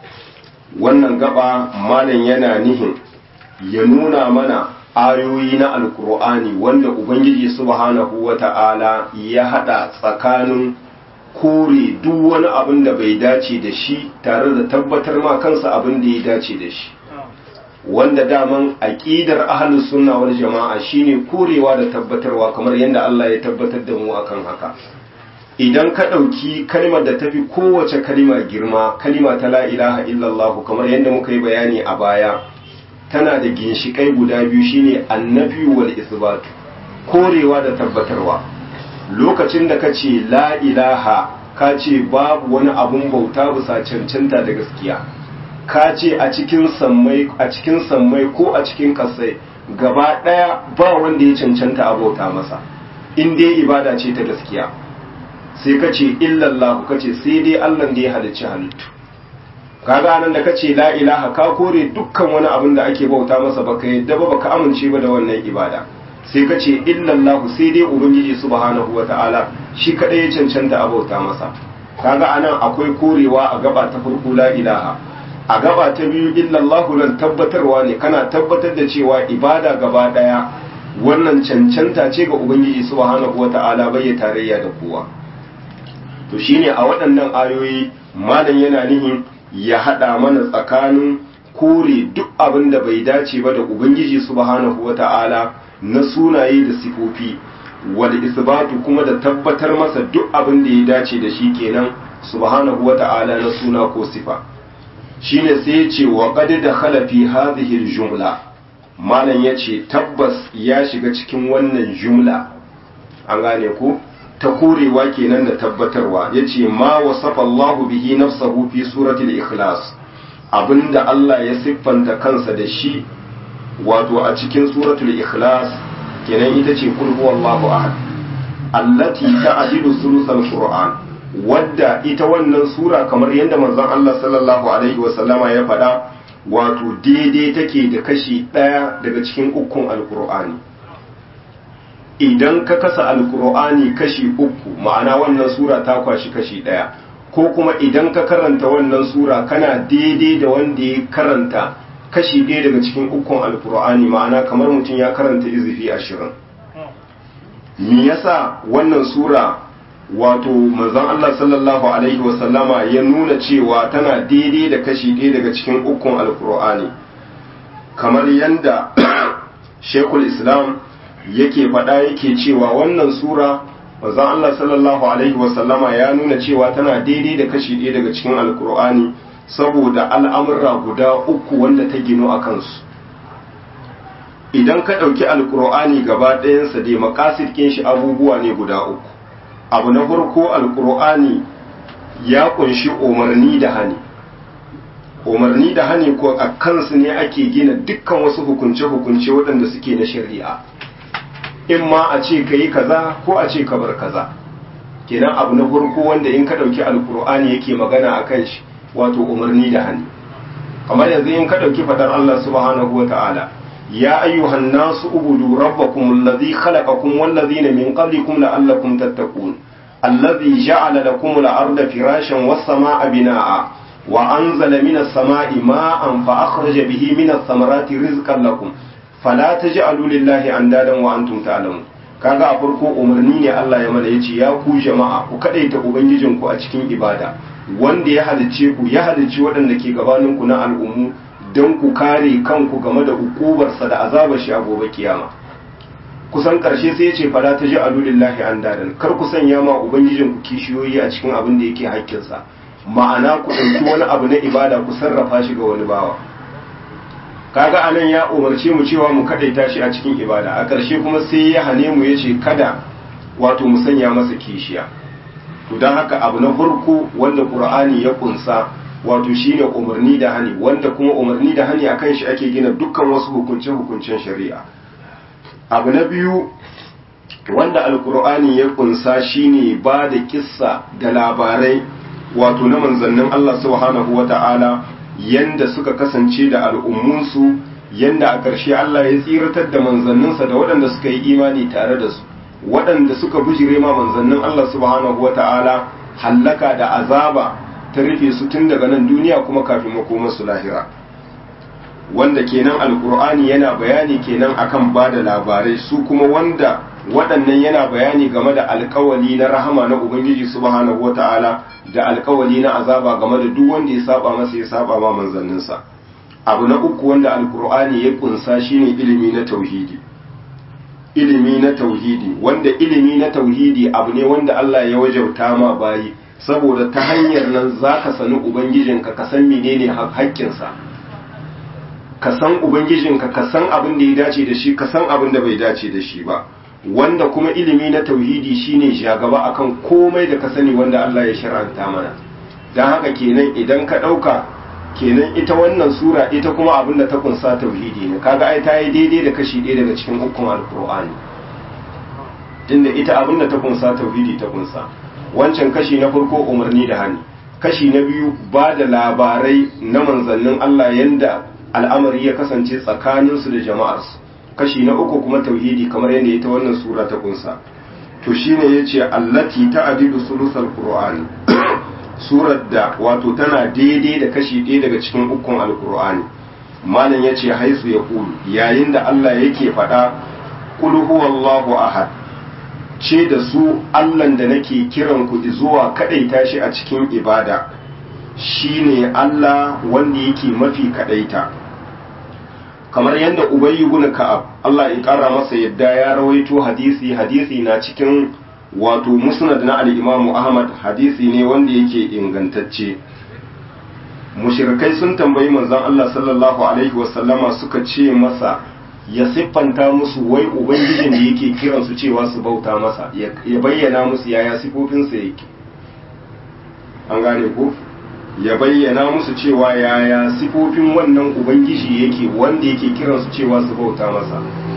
S1: wannan gaba malam yana nihin ya nuna mana ayoyi na alkur'ani wanda ubangiji subhanahu wata'ala ya hada tsakanin kore duk wani abin da bai dace da shi tare da tabbatar ma kansa abin da ya dace da shi wanda daman aqidar ahlus sunna wal jama'a shine korewa da tabbatarwa kamar yadda Allah ya tabbatar da mu akan haka idan ka ɗauki kalmar da tafi kowace kalma girma kalma ta la ilaha illallah kamar yadda muka yi bayani a baya tana da ginshikai guda biyu shine annabi wal isbatu korewa da tabbatarwa lokacin da ka ce la ilaha ka ce babu wani abun bauta bisa cancanta da gaskiya ka ce a cikin sammai a cikin sammai ko a cikin kasai gaba daya ba wanda ya cancanta a bauta masa in dai ibada ce ta gaskiya sai ka ce illallahu ka ce sai dai Allah da ya halicci halittu kaga nan da ka ce la ilaha ka kore dukkan wani abin da ake bauta masa baka yadda ba baka amince ba da wannan ibada sai ka ce illallahu sai dai ubangiji subhanahu wata'ala shi kadai ya cancanta a bauta masa kaga anan akwai korewa a gaba ta farko la ilaha a gaba ta biyu illallahu nan tabbatarwa ne kana tabbatar da cewa ibada gaba daya wannan cancanta ce ga ubangiji subhanahu wata'ala bai ya tarayya da kowa to shine a waɗannan ayoyi malam yana nihin ya haɗa mana tsakanin kore duk abin da bai dace ba da ubangiji subhanahu wata'ala na sunaye da sifofi wal isbatu kuma da tabbatar masa duk abin da ya dace da shi kenan subhanahu wata'ala na suna ko sifa shine sai ya ce wa qad dakhala fi hadhihi al-jumla malam yace tabbas ya shiga cikin wannan jumla an gane ko ta korewa kenan da tabbatarwa yace ma wasafa Allah bihi nafsahu fi suratul ikhlas abinda Allah ya siffanta kansa da shi wato a cikin suratul ikhlas kenan ita ce kul huwallahu ahad allati ta'dilu sulusal qur'an wadda ita wannan sura kamar yadda manzon Allah sallallahu alaihi wa sallama ya faɗa wato daidai take da kashi ɗaya daga cikin ukun alqur'ani idan ka kasa alkur'ani kashi uku ma'ana wannan sura ta kwashi kashi ɗaya ko kuma idan ka karanta wannan sura kana daidai da wanda ya karanta kashi ɗaya daga cikin ukun alkur'ani ma'ana kamar mutum ya karanta izifi ashirin me yasa wannan sura wato manzon Allah sallallahu alaihi wasallama ya nuna cewa tana daidai da kashi ɗaya daga cikin ukun alkur'ani kamar yanda shekul islam yake faɗa yake cewa wannan sura manzon Allah sallallahu alaihi wasallama ya nuna cewa tana daidai da kashi ɗaya daga cikin alkur'ani saboda al'amurra guda uku wanda ta gino a kansu idan ka ɗauki alkur'ani gaba ɗayansa dai makasid shi abubuwa ne guda uku abu na farko alkur'ani ya kunshi umarni da hani umarni da hani ko a kansu ne ake gina dukkan wasu hukunce-hukunce waɗanda suke na shari'a in ma a ce ka yi kaza ko a ce ka bar kaza kenan abu na farko wanda in ka ɗauki alkur'ani yake magana a kan shi wato umarni da hani kamar yanzu in ka ɗauki fadar Allah subhanahu wa ta'ala ya ayyuhan nasu ubudu rabbakum allazi khalaqakum wallazina min qablikum la'allakum tattaqun allazi ja'ala lakum al-arda firashan was-samaa'a binaa'a wa anzala minas samaa'i ma'an fa akhraja bihi minas samarati rizqan lakum fala taj'alu lillahi andadan wa antum ta'lamun kaga a farko umarni ne Allah ya mana yace ya ku jama'a ku kadaita ubangijinku a cikin ibada wanda ya halicce ku ya halicci waɗanda ke gabaninku na al'ummu don ku kare kanku game da hukubarsa da azabar shi a gobe kiyama kusan ƙarshe sai ya ce fara ta ji alulillahi an dadan kar ku sanya ma ubangijin ku kishiyoyi a cikin abin da yake haƙƙinsa ma'ana ku ɗauki wani abu na ibada ku sarrafa shi ga wani bawa kaga anan ya umarce mu cewa mu kadaita shi a cikin ibada a ƙarshe kuma sai ya hane mu ya ce kada wato mu sanya masa kishiya to don haka abu na farko wanda qur'ani ya kunsa wato shine umarni da hani wanda kuma umarni da hani akan shi ake gina dukkan wasu hukunce hukuncen shari'a abu na biyu wanda alqur'ani ya kunsa shine ba da kissa da labarai wato na manzannin Allah subhanahu wata'ala yanda suka kasance da al'ummunsu yanda a ƙarshe Allah ya tsiratar da manzanninsa da waɗanda suka yi imani tare da su waɗanda suka bujire ma manzannin Allah subhanahu wa ta'ala hallaka da azaba ta rufe su tun daga nan duniya kuma kafin makomarsu lahira wanda kenan alkur'ani yana bayani kenan akan ba da labarai su kuma wanda waɗannan yana bayani game da alkawali na rahama na ubangiji subhanahu wa ta'ala da alkawali na azaba game da duk wanda ya saba masa ya saba ma manzanninsa abu na uku wanda alkur'ani ya kunsa shine ilimi na tauhidi ilimi na tauhidi wanda ilimi na tauhidi abu ne wanda Allah ya wajauta ma bayi saboda ta hanyar nan za ka sani ubangijinka ka san menene haƙƙinsa ka san ubangijinka ka san abin da ya dace da shi ka san abin da bai dace da shi ba wanda kuma ilimi na tauhidi shine shagaba akan komai da ka sani wanda Allah ya shar'anta mana dan haka kenan idan ka ɗauka kenan ita wannan sura ita kuma abin da ta kunsa tauhidi ne kaga ai ta yi daidai da kashi ɗaya daga cikin hukun alkur'ani tunda ita abin da ta kunsa tauhidi ta kunsa wancan kashi na farko umarni da hani kashi na biyu ba da labarai na manzannin Allah yanda al'amari ya kasance tsakaninsu da jama'arsu kashi na uku kuma tauhidi kamar yadda ita wannan sura ta kunsa to shine yace allati ta'dilu sulusal qur'ani surar da wato tana daidai da kashi ɗaya daga cikin ukun alkur'ani malam ya ce haisu ya kulu yayin da Allah yake faɗa kul huwallahu ahad ce da su Allahn da nake kiran ku zuwa kadaita shi a cikin ibada shine Allah wanda yake mafi kadaita kamar yadda Ubay ibn Ka'ab Allah ya kara masa yadda ya rawaito hadisi hadisi na cikin wato musnad na al-Imam Ahmad hadisi ne wanda yake ingantacce mushrikai sun tambayi manzon Allah sallallahu alaihi wasallama suka ce masa ya siffanta musu wai ubangijin da yake kiran su cewa su bauta masa ya bayyana musu yaya sifofinsa yake an gane ko ya bayyana musu cewa yaya sifofin wannan ubangiji yake wanda yake kiran su cewa su bauta masa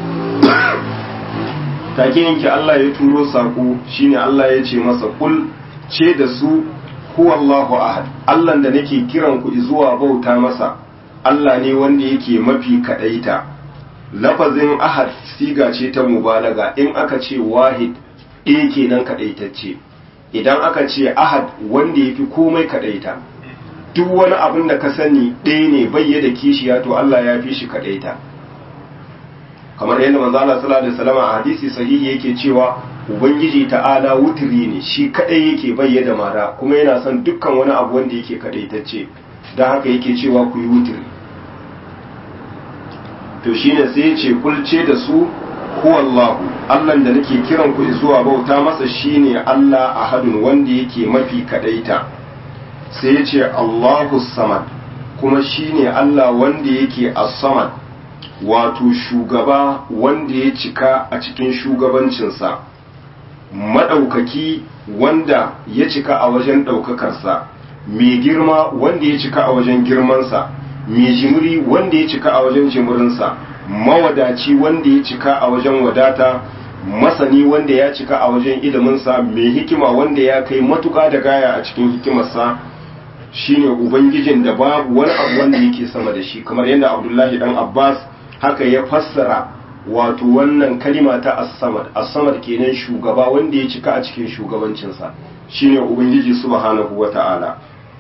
S1: take yanke Allah ya turo sako shine Allah ya ce masa kul ce da su huwallahu ahad Allah da nake kiran ku zuwa bauta masa Allah ne wanda yake mafi kadaita lafazin ahad siga ce ta mubalaga in aka ce wahid ɗaya kenan kadaitacce idan aka ce ahad wanda yafi komai kadaita duk wani abin da ka sani ɗaya ne bayyada kishiya to Allah ya fi shi kadaita kamar yadda manzo Allah sallallahu alaihi wasallam a hadisi sahihi yake cewa ubangiji ta'ala wutiri ne shi kadai yake bayyana mara kuma yana son dukkan wani abu wanda yake kadaitacce dan haka yake cewa ku yi wutiri to shine sai ya ce kulce da su huwallahu Allah da nake kiran ku zuwa bauta masa shine Allah ahadun wanda yake mafi kadaita sai ya ce Allahu samad kuma shine Allah wanda yake as-samad wato shugaba wanda ya cika a cikin shugabancinsa madaukaki wanda ya cika a wajen daukakarsa mai girma wanda ya cika a wajen girmansa mai jimiri wanda ya cika a wajen jimirinsa mawadaci wanda ya cika a wajen wadata masani wanda ya cika a wajen iliminsa mai hikima wanda ya kai matuka da gaya a cikin hikimarsa shine ubangijin da babu wani abu wanda yake sama da shi kamar yadda abdullahi dan abbas haka ya fassara wato wannan kalima ta as-samad as-samad kenan shugaba wanda ya cika a cikin shugabancinsa shine ubangiji subhanahu wata'ala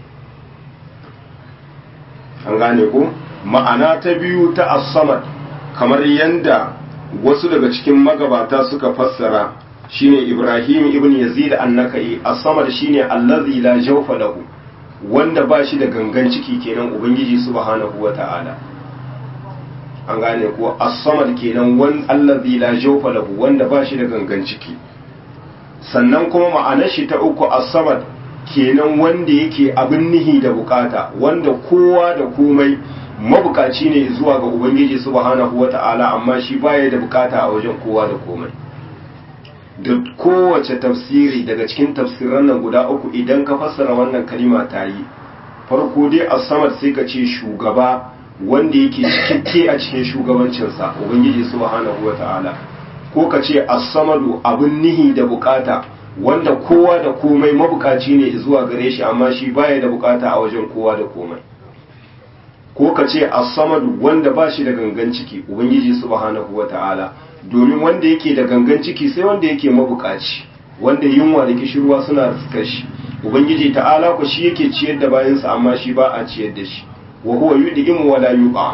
S1: an gane ko ma'ana ta biyu ta as-samad kamar yanda wasu daga cikin magabata suka fassara shine Ibrahim ibn Yazid an-Nakai as-samad shine allazi la jawfa lahu wanda ba shi da gangan ciki kenan ubangiji subhanahu wata'ala an gane ko as-samad kenan wan allazi la jawfa lahu wanda ba shi da gangan ciki sannan kuma ma'anar shi ta uku as-samad kenan wanda yake abin nihi da bukata wanda kowa da komai mabukaci ne zuwa ga ubangiji subhanahu wata'ala amma shi baya da bukata a wajen kowa da komai da kowace tafsiri daga cikin tafsiran nan guda uku idan ka fassara wannan kalima ta yi farko dai as-samad sai ka ce shugaba wanda yake cikakke a cikin shugabancinsa ubangiji subhanahu wata'ala ko ka ce as-samadu abin nihi da bukata wanda kowa da komai mabukaci ne zuwa gare shi amma shi baya da bukata a wajen kowa da komai ko ka ce as-samadu wanda ba shi da gangan ciki ubangiji subhanahu wata'ala domin wanda yake da gangan ciki sai wanda yake mabukaci wanda yunwa da kishirwa suna riskar shi ubangiji ta'ala ku shi yake ciyar da bayansa amma shi ba a ciyar da shi wa huwa yud'imu wa la yuqa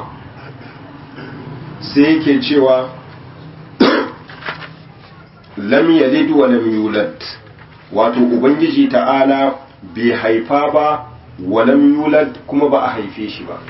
S1: sai yake cewa lam yalid wa lam yulad wato ubangiji ta'ala bai haifa ba wa lam yulad kuma ba a haife shi ba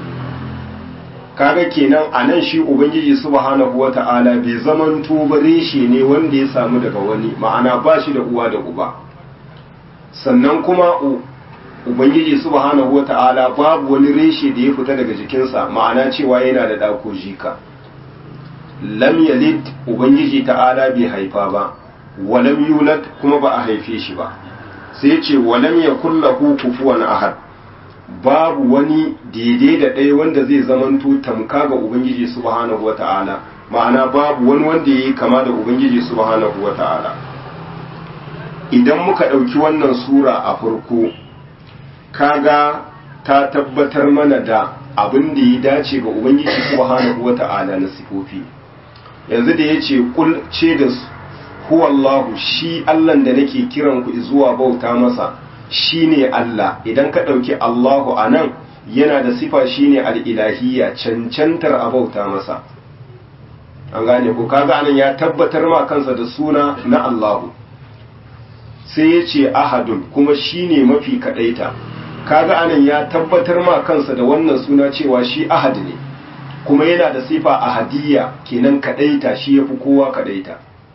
S1: kaga kenan a nan shi ubangiji subhanahu wata'ala bai zaman tuba reshe ne wanda ya samu daga wani ma'ana ba shi da uwa da uba sannan kuma ubangiji subhanahu wata'ala babu wani reshe da ya fita daga jikinsa ma'ana cewa yana da ɗako jika lam yalid ubangiji ta'ala bai haifa ba walam yulad kuma ba a haife shi ba sai ce walam yakul lahu kufuwan ahad babu wani daidai da ɗaya wanda zai zamanto tamka ga ubangiji subhanahu wata'ala ma'ana babu wani wanda yayi kama da ubangiji subhanahu wata'ala idan muka ɗauki wannan sura a farko kaga ta tabbatar mana da abin da ya dace ga ubangiji subhanahu wata'ala na sifofi yanzu da ya ce kul ce da su huwallahu shi allan da nake kiran ku zuwa bauta masa shine Allah idan ka ɗauki Allahu a nan yana da sifa shine al'ilahiyya cancantar a bauta masa an gane ko kaga anan ya tabbatar ma kansa da suna na Allahu sai ya ce ahadun kuma shine mafi kaɗaita kaga anan ya tabbatar ma kansa da wannan suna cewa shi ahad ne kuma yana da sifa ahadiyya kenan kaɗaita shi ya fi kowa kaɗaita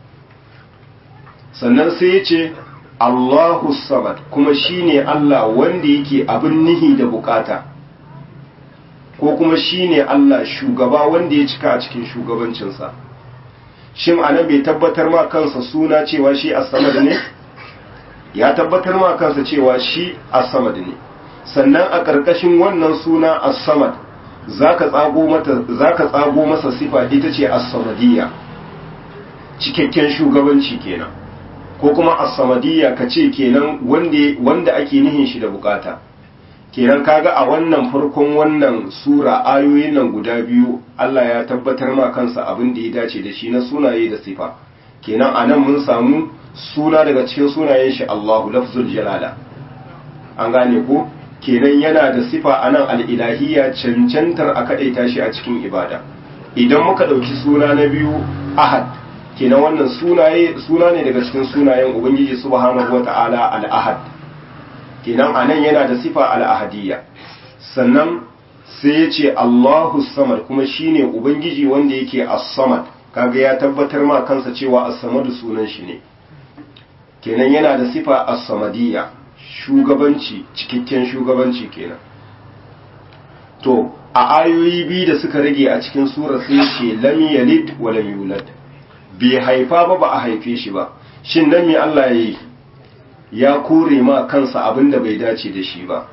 S1: sannan sai ya ce Allahu samad kuma shine Allah wanda yake abin nihi da bukata ko kuma shine Allah shugaba wanda ya cika a cikin shugabancinsa shin anan bai tabbatar ma kansa suna cewa shi as-samad ne ya tabbatar ma kansa cewa shi as-samad ne sannan a ƙarƙashin wannan suna as-samad zaka tsago mata zaka tsago masa sifa ita ce as-samadiyya cikakken shugabanci kenan ko kuma as-samadiyya kace kenan wanda wanda ake nihin shi da bukata kenan kaga a wannan farkon wannan sura ayoyin nan guda biyu Allah ya tabbatar ma kansa abin da ya dace da shi na sunaye da sifa kenan anan mun samu suna daga cikin sunayen shi Allahu lafzul jalala an gane ko kenan yana da sifa anan al-ilahiyya cancantar a kadaita shi a cikin ibada idan muka dauki suna na biyu ahad kenan wannan sunaye suna ne daga cikin sunayen ubangiji subhanahu wata'ala al-ahad kenan anan yana da sifa al-ahadiyya sannan sai ya ce Allahu samad kuma shine ubangiji wanda yake as-samad kaga ya tabbatar ma kansa cewa as-samadu sunan shi ne kenan yana da sifa as-samadiyya shugabanci cikakken shugabanci kenan to a ayoyi biyu da suka rage a cikin sura sai ce lam yalid wa lam yulad bai haifa ba ba a haife shi ba shin nan me Allah yayi ya kore ma kansa abin da bai dace da shi ba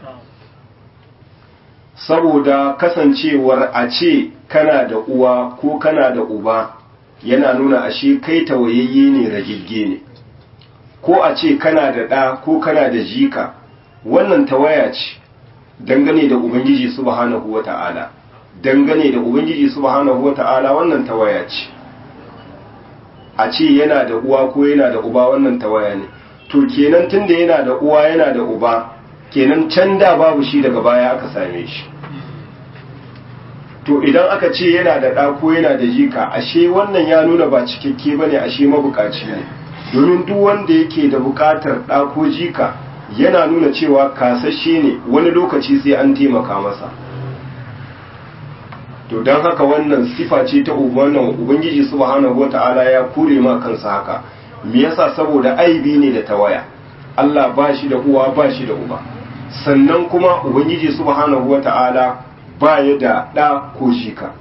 S1: saboda kasancewar a ce kana da uwa ko kana da uba yana nuna ashe kai tawayayye ne ragigge ne ko a ce kana da ɗa ko kana da jika wannan tawaya ce dangane da ubangiji subhanahu wata'ala dangane da ubangiji subhanahu wata'ala wannan tawaya ce a ce yana da uwa ko yana da uba wannan tawaya ne to kenan tunda yana da uwa yana da uba kenan can da babu shi daga baya aka same shi to idan aka ce yana da ɗa ko yana da jika ashe wannan ya nuna ba cikakke bane ashe mabukaci ne domin duk wanda yake da bukatar ɗa ko jika yana nuna cewa kasashe ne wani lokaci sai an taimaka masa to don haka wannan sifa ce ta wannan ubangiji subhanahu wata'ala ya kure ma kansa haka me yasa saboda aibi ne da tawaya Allah ba shi da uwa ba shi da uba sannan kuma ubangiji subhanahu wata'ala ba ya da ɗa ko jika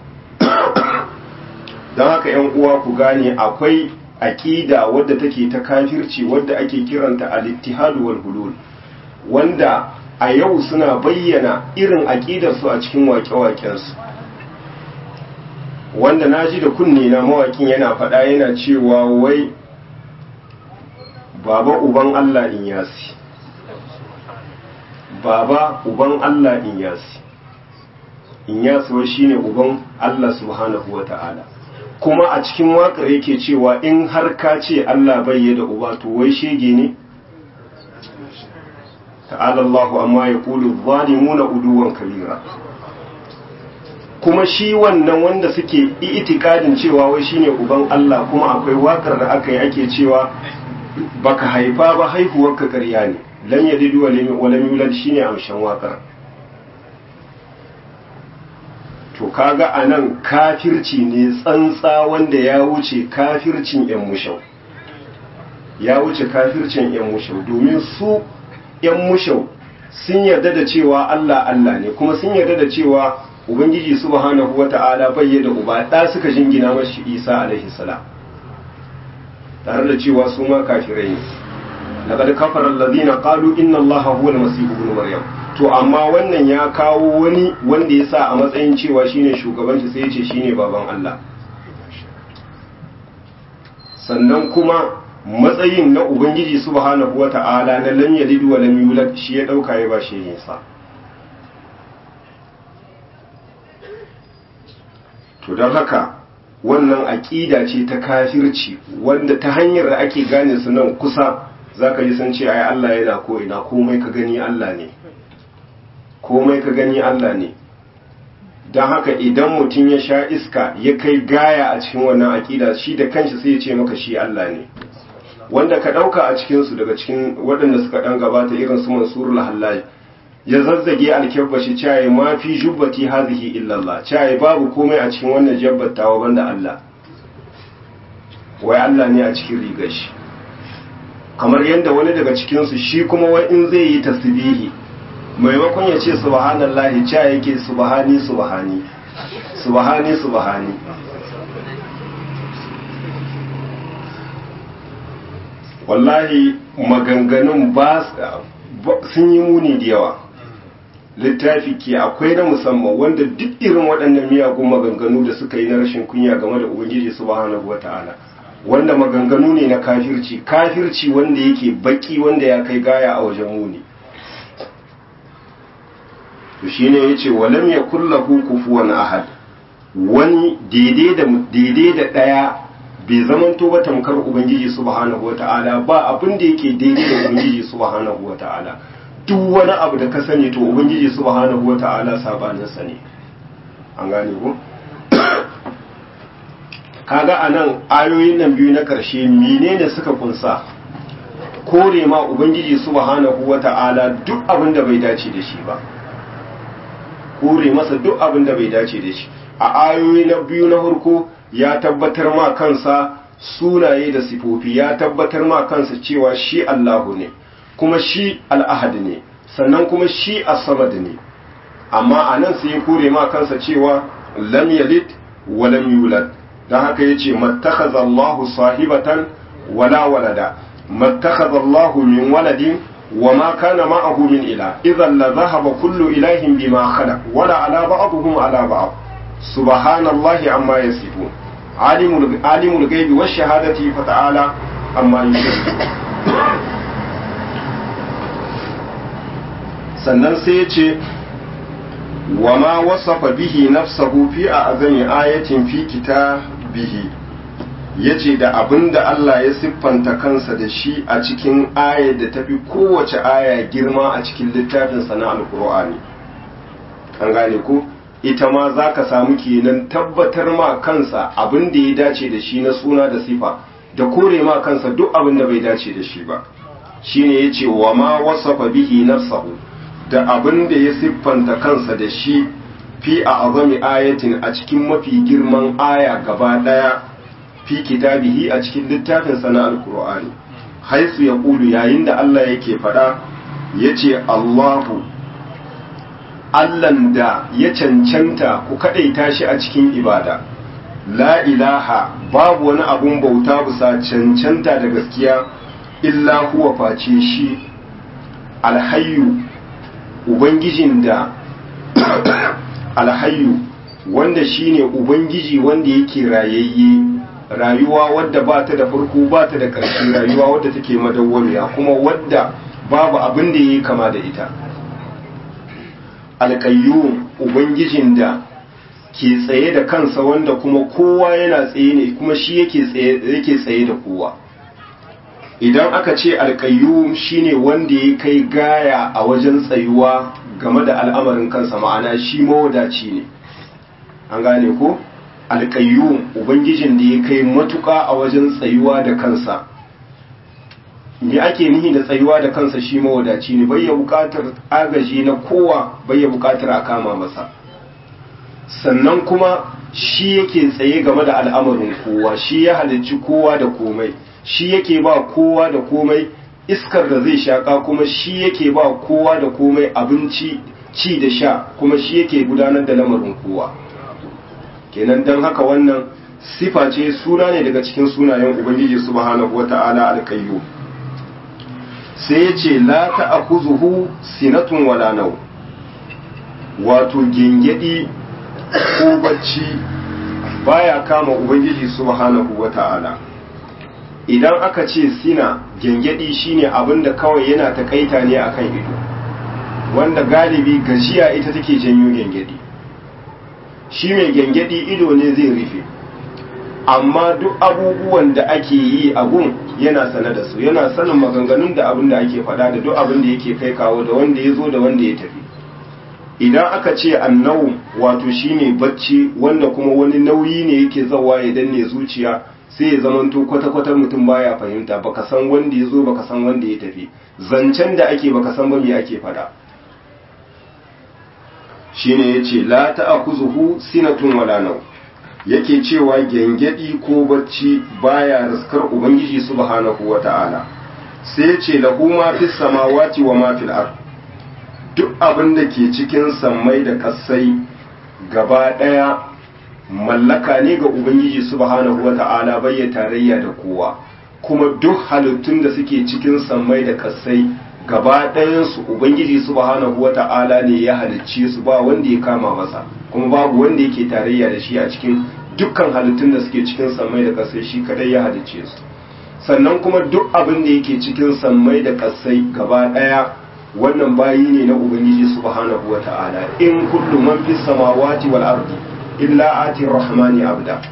S1: don haka yan uwa ku gane akwai aƙida wadda take ta kafirci wadda ake kiranta al-ittihadu wal hulul wanda a yau suna bayyana irin aƙidarsu a cikin waƙe-waƙensu wanda na ji da kunne na mawaƙin yana faɗa yana cewa wai baba uban Allah in yasi baba uban Allah in yasi in yasi wai shine uban Allah subhanahu wa ta'ala kuma a cikin waƙar yake cewa in har ka ce Allah bai da uba to wai shege ne ta'ala Allahu amma ya kulu zalimuna uduwan kabira kuma shi wannan wanda suke itikadin cewa wai shine uban Allah kuma akwai waƙar da aka yi ake cewa baka haifa ba haihuwar ka ƙarya ne lam yalid wa lam yulad shine amshan waƙar to kaga anan kafirci ne tsantsa wanda ya wuce kafircin yan mushau ya wuce kafircin yan mushau domin su yan mushau sun yarda da cewa Allah Allah ne kuma sun yarda da cewa ubangiji subhanahu wata'ala bai da uba da suka jingina mashi Isa alaihi salam tare da cewa su ma kafirai ne laqad kafara alladhina qalu inna allaha huwa al-masih ibn maryam to amma wannan ya kawo wani wanda ya sa a matsayin cewa shine shugaban shi sai ya ce shine baban Allah sannan kuma matsayin na ubangiji subhanahu wata'ala na lam yalid wa lam yulad shi ya dauka ya ba shi yinsa to don haka wannan aƙida ce ta kafirci wanda ta hanyar da ake gane su nan kusa zaka ji san ce ai Allah yana ko ina komai ka gani Allah ne komai ka gani Allah ne don haka idan mutum ya sha iska ya kai gaya a cikin wannan aƙida shi da kanshi sai ya ce maka shi Allah ne wanda ka ɗauka a cikinsu daga cikin waɗanda suka ɗan gabata irin su mansurul hallaj ya zazzage alkyabba shi caye ma fi jubbati hazihi illallah caye babu komai a cikin wannan jabbatawa banda Allah wai Allah ne a cikin rigar shi kamar yadda wani daga cikinsu shi kuma wai in zai yi tasbihi maimakon ya ce subhanallahi ca yake subhani subhani subhani subhani wallahi maganganun ba sun yi muni da yawa littafi ke akwai na musamman wanda duk irin waɗannan miyagun maganganu da suka yi na rashin kunya game da ubangiji subhanahu wata'ala wanda maganganu ne na kafirci kafirci wanda yake baki wanda ya kai gaya a wajen muni to shine yace walam yakul lahu kufuwan ahad wani daidai da daidai da daya bai zamanto ba tamkar ubangiji subhanahu wataala ba abin da yake daidai da ubangiji subhanahu wataala duk wani abu da ka sani to ubangiji subhanahu wataala sabanin sa ne an gane ko kaga anan ayoyin nan biyu na karshe menene suka kunsa kore ma ubangiji subhanahu wataala duk abin da bai dace da shi ba kore masa duk abin da bai dace da shi a ayoyi na biyu na farko ya tabbatar ma kansa sunaye da sifofi ya tabbatar ma kansa cewa shi Allahu ne kuma shi al'ahad ne sannan kuma shi as-samad ne amma anan sai ya kore ma kansa cewa lam yalid wa lam yulad dan haka yace mattakhadha Allahu sahibatan wala walada mattakhadha Allahu min waladin وما كان معه من إله إذا لذهب كل إله بما خلق ولا على بعضهم على بعض سبحان الله عما يصفون عالم عالم الغيب والشهادة فتعالى عما يشركون sannan sai ya ce wa ma wasafa bihi nafsahu fi a azami ayatin fi bihi ya ce da abin da Allah ya siffanta kansa da shi a cikin ayar da tafi kowace aya girma a cikin littafinsa na alkur'ani an gane ko ita ma za ka samu kenan tabbatar ma kansa abin da ya dace da shi na suna da sifa da kore ma kansa duk abin da bai dace da shi ba shine ya ce wa ma wasafa bihi nafsahu da abin da ya siffanta kansa da shi fi a azami ayatin a cikin mafi girman aya gaba daya fi kitabihi a cikin littafin na alkur'ani haisu ya ƙulu yayin da Allah yake faɗa ya ce Allahu Allahn da ya cancanta ku kaɗaita shi a cikin ibada la ilaha babu wani abun bauta bisa cancanta da gaskiya illa huwa face shi alhayyu ubangijin da alhayyu wanda shine ubangiji wanda yake rayayye rayuwa wadda ba ta da farko ba ta da ƙarshe rayuwa wadda take madawwamiya kuma wadda babu abin da yi kama da ita alƙayyum ubangijin da ke tsaye da kansa wanda kuma kowa yana tsaye ne kuma shi yake tsaye da kowa idan aka ce alƙayyum shine wanda ya kai gaya a wajen tsayuwa game da al'amarin kansa ma'ana shi mawadaci ne an gane ko alƙayyum ubangijin da ya kai matuƙa a wajen tsayuwa da kansa me ake nihi da tsayuwa da kansa shi mawadaci ne bai ya buƙatar agaji na kowa bai ya buƙatar a kama masa sannan kuma shi yake tsaye game da al'amarin kowa shi ya halicci kowa da komai shi yake ba kowa da komai iskar da zai shaƙa kuma shi yake ba kowa da komai abinci ci da sha kuma shi yake gudanar da lamarin kowa kenan don haka wannan sifa ce suna ne daga cikin sunayen ubangiji subhanahu wata'ala alkayyu sai ya ce la ta'khuzuhu sinatun wala naw wato gengedi ko bacci baya kama ubangiji subhanahu wata'ala idan aka ce sina gengedi shine abinda kawai yana takaita ne akan ido wanda galibi gajiya ita take janyo gengedi shi mai gyangyaɗi ido ne zai rufe amma duk abubuwan da ake yi a gun yana sane da su yana sanin maganganun da abin da ake faɗa da duk abin da yake kai kawo da wanda ya zo da wanda ya tafi idan aka ce annau wato shine bacci wanda kuma wani nauyi ne yake zawa ya danne zuciya sai ya zamanto kwata-kwata mutum baya fahimta baka san wanda ya zo baka san wanda ya tafi zancen da ake baka san ba me ake faɗa shine yace la ta'khuzuhu sinatun wala naw yake cewa gengedi ko bacci baya raskar ubangiji subhanahu wata'ala sai yace lahu ma fis samawati wa ma fil ard duk abin da ke cikin sammai da kasai gaba daya mallaka ne ga ubangiji subhanahu wata'ala bai tarayya da kowa kuma duk halittun da suke cikin sammai da kasai gaba ɗayansu ubangiji subhanahu wata'ala ne ya halicce su ba wanda ya kama masa kuma babu wanda yake tarayya da shi a cikin dukkan halittun da suke cikin sammai da kasai shi kadai ya halicce su sannan kuma duk abin da yake cikin sammai da kasai gaba ɗaya wannan bayi ne na ubangiji subhanahu wata'ala in kullu man fis samawati wal ardi illa ati rahmani abda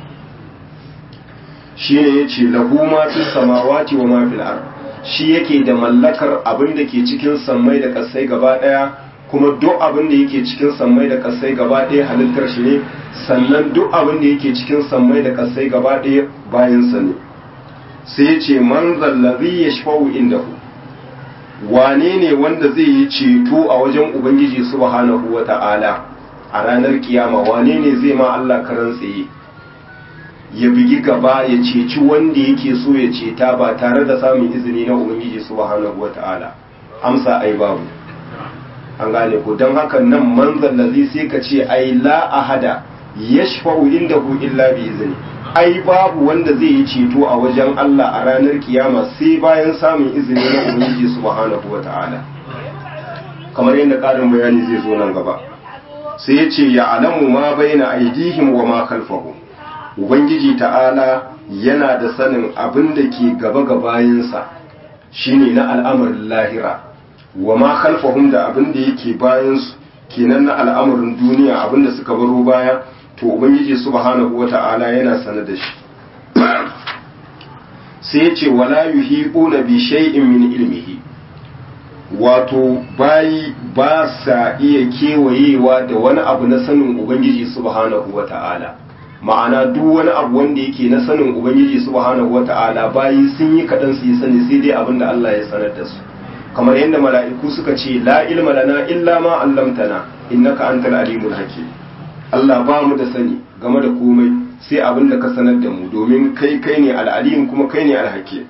S1: shine yace lahu ma fis samawati wa ma fil ardi shi yake da mallakar abin da ke cikin sammai da kasai gaba daya kuma duk abin da yake cikin sammai da kasai gaba daya halittar shi ne sannan duk abin da yake cikin sammai da kasai gaba daya bayan sa ne sai ya ce man zallazi yashfa'u indahu wane ne wanda zai yi ceto a wajen ubangiji subhanahu wata'ala a ranar kiyama wane ne zai ma Allah karan tsaye ya bigi gaba ya ceci wanda yake so ya ceta ba tare da samun izini na ubangiji subhanahu wata'ala amsa ai babu an gane ko don haka nan manzan lazi sai ka ce ai la ahada yashfa'u indahu illa bi izini ai babu wanda zai yi ceto a wajen Allah a ranar kiyama sai bayan samun izini na ubangiji subhanahu wata'ala kamar yadda ƙarin bayani zai zo nan gaba sai ya ce ya alamu ma baina aidihim wa ma khalfahum ubangiji ta'ala yana da sanin abin da ke gaba ga bayansa shine na al'amarin lahira wa ma khalfahum da abin da yake bayansu kenan na al'amarin duniya abin da suka baro baya to ubangiji subhanahu wata'ala yana sanar da shi sai ya ce wala yuhiquna bi shay'in min ilmihi wato bayi ba sa iya kewayewa da wani abu na sanin ubangiji subhanahu wata'ala ma'ana duk wani abu wanda yake na sanin ubangiji subhanahu wata'ala bayi sun yi kaɗan su yi sani sai dai abin da Allah ya sanar da su kamar yadda mala'iku suka ce la ilma lana illa ma allamtana innaka antal alimul hakim Allah ba mu da sani game da komai sai abin da ka sanar da mu domin kai kai ne al'alim kuma kai ne alhakim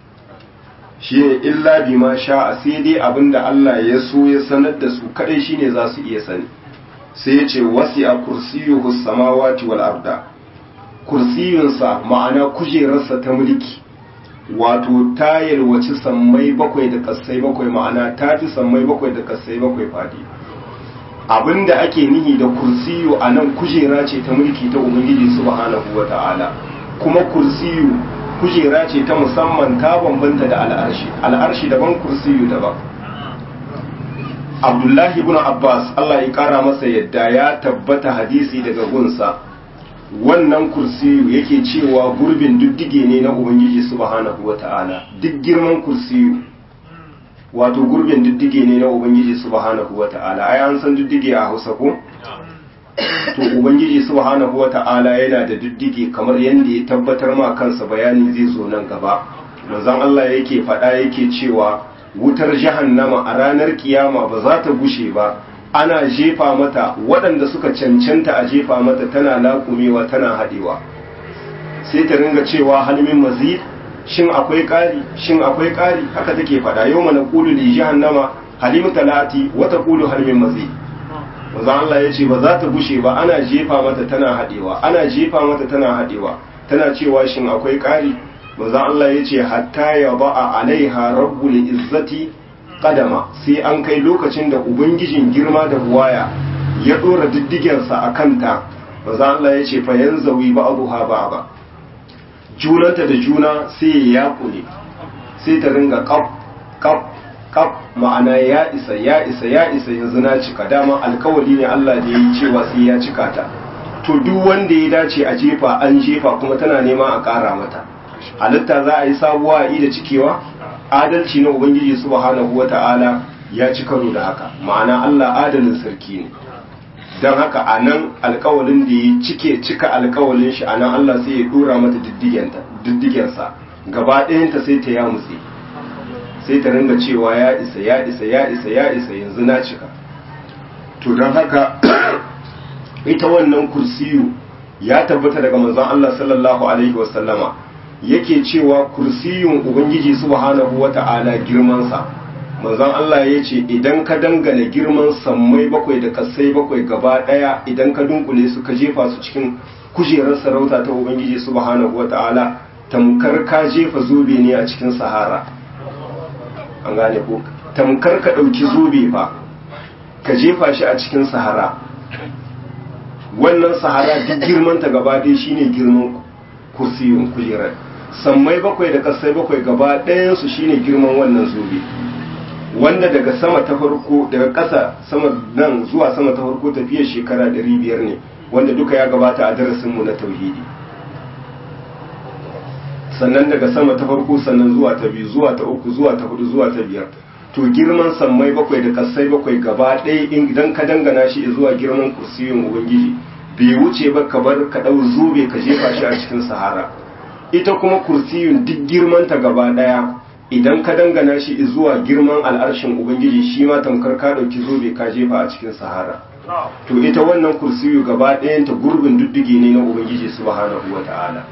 S1: shi ne illa bi ma sha sai dai abin da Allah ya so ya sanar da su kadai shine za su iya sani sai ya ce wasi a kursiyuhu samawati wal arda kursiyunsa ma'ana kujerarsa ta mulki wato ta yalwaci sammai bakwai da kassai bakwai ma'ana ta fi sammai bakwai da kassai bakwai fadi abinda ake nihi da kursiyu a nan kujera ce ta mulki ta ubangiji subhanahu wa ta'ala kuma kursiyu kujera ce ta musamman ta bambanta da al'arshi al'arshi daban kursiyu daban abdullahi ibn abbas allah ya kara masa yadda ya tabbata hadisi daga gunsa wannan kursiyu yake cewa gurbin diddige ne na ubangiji subhanahu wa ta'ala duk girman kursiyu wato gurbin diddige ne na ubangiji subhanahu wa ta'ala ai an san diddige a hausa ko to ubangiji subhanahu wa ta'ala yana da diddige kamar yadda ya tabbatar ma kansa bayani zai zo nan gaba manzon Allah yake faɗa yake cewa wutar jahannama a ranar kiyama ba za ta gushe ba ana jefa mata waɗanda suka cancanta a jefa mata tana laƙumewa tana haɗewa sai ta ringa cewa halmin mazid shin akwai ƙari shin akwai ƙari haka take faɗa yau mana ƙulu li jahannama halim talati wata ƙulu halmin mazid manzon Allah ya ce ba za ta gushe ba ana jefa mata tana haɗewa ana jefa mata tana haɗewa tana cewa shin akwai ƙari manzon Allah ya ce hatta ya ba'a alaiha rabbul izzati kadama sai an kai lokacin da ubangijin girma da buwaya ya dora diddigensa a kanta maza Allah ya ce fa yanzawi ba'dha ba'da junanta da juna sai ya yakune sai ta ringa kaf kaf kaf ma'ana ya isa ya isa ya isa yanzu na cika dama alkawari ne Allah da yi cewa sai ya cika ta to duk wanda ya dace a jefa an jefa kuma tana nema a ƙara mata halitta za a yi sabuwa a da cikewa adalci na ubangiji subhanahu wata'ala ya ci karo da haka ma'ana Allah adalin sarki ne don haka a nan alkawalin da ya cike cika alkawalin shi a nan Allah sai ya dora mata diddigensa gaba ɗayanta sai ta ya mutse sai ta ringa cewa ya isa ya isa ya isa ya isa yanzu na cika to don haka ita wannan kursiyu ya tabbata daga manzon Allah sallallahu alaihi wasallama yake cewa kursiyun ubangiji subhanahu wata'ala girmansa manzon Allah ya ce idan ka dangane girman sammai bakwai da kasai bakwai gaba daya idan ka dunkule su ka jefa su cikin kujerar sarauta ta ubangiji subhanahu wata'ala tamkar ka jefa zobe ne a cikin sahara an gane ko tamkar ka dauki zobe fa ka jefa shi a cikin sahara wannan sahara duk girmanta gaba ɗaya shine girman kursiyun kujerar sammai bakwai da kasai bakwai gaba ɗayansu shine girman wannan zobe wanda daga sama ta farko daga ƙasa sama nan zuwa sama ta farko tafiyar shekara 500 ne wanda duka ya gabata a darasinmu na tauhidi sannan daga sama ta farko sannan zuwa ta biyu zuwa ta uku zuwa ta hudu zuwa ta biyar to girman sammai bakwai da kasai bakwai gaba ɗaya idan ka dangana shi zuwa girman kursiyin ubangiji bai wuce ba ka bar ka ɗau zobe ka jefa shi a cikin sahara ita kuma kursiyun duk girmanta gaba ɗaya idan ka dangana shi zuwa girman al'arshin ubangiji shi ma tamkar ka ɗauki zobe ka jefa a cikin sahara to ita wannan kursiyu gaba ɗayanta gurbin duddige ne na ubangiji subhanahu wata'ala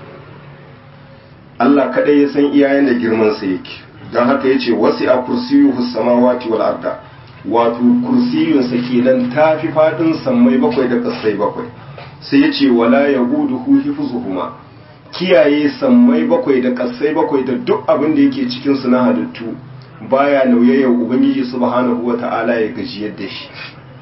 S1: Allah kadai ya san iyayen da girman sa yake don haka yace wasi a kursiyu samawati wal arda wato kursiyun sa kenan tafi fadin sammai bakwai da kasai bakwai sai yace wala yahuduhu hifzuhuma kiyaye sammai bakwai da kasai bakwai da duk abin da yake cikin su na halittu baya nauyayyar ubangiji subhanahu wata'ala ya gajiyar da shi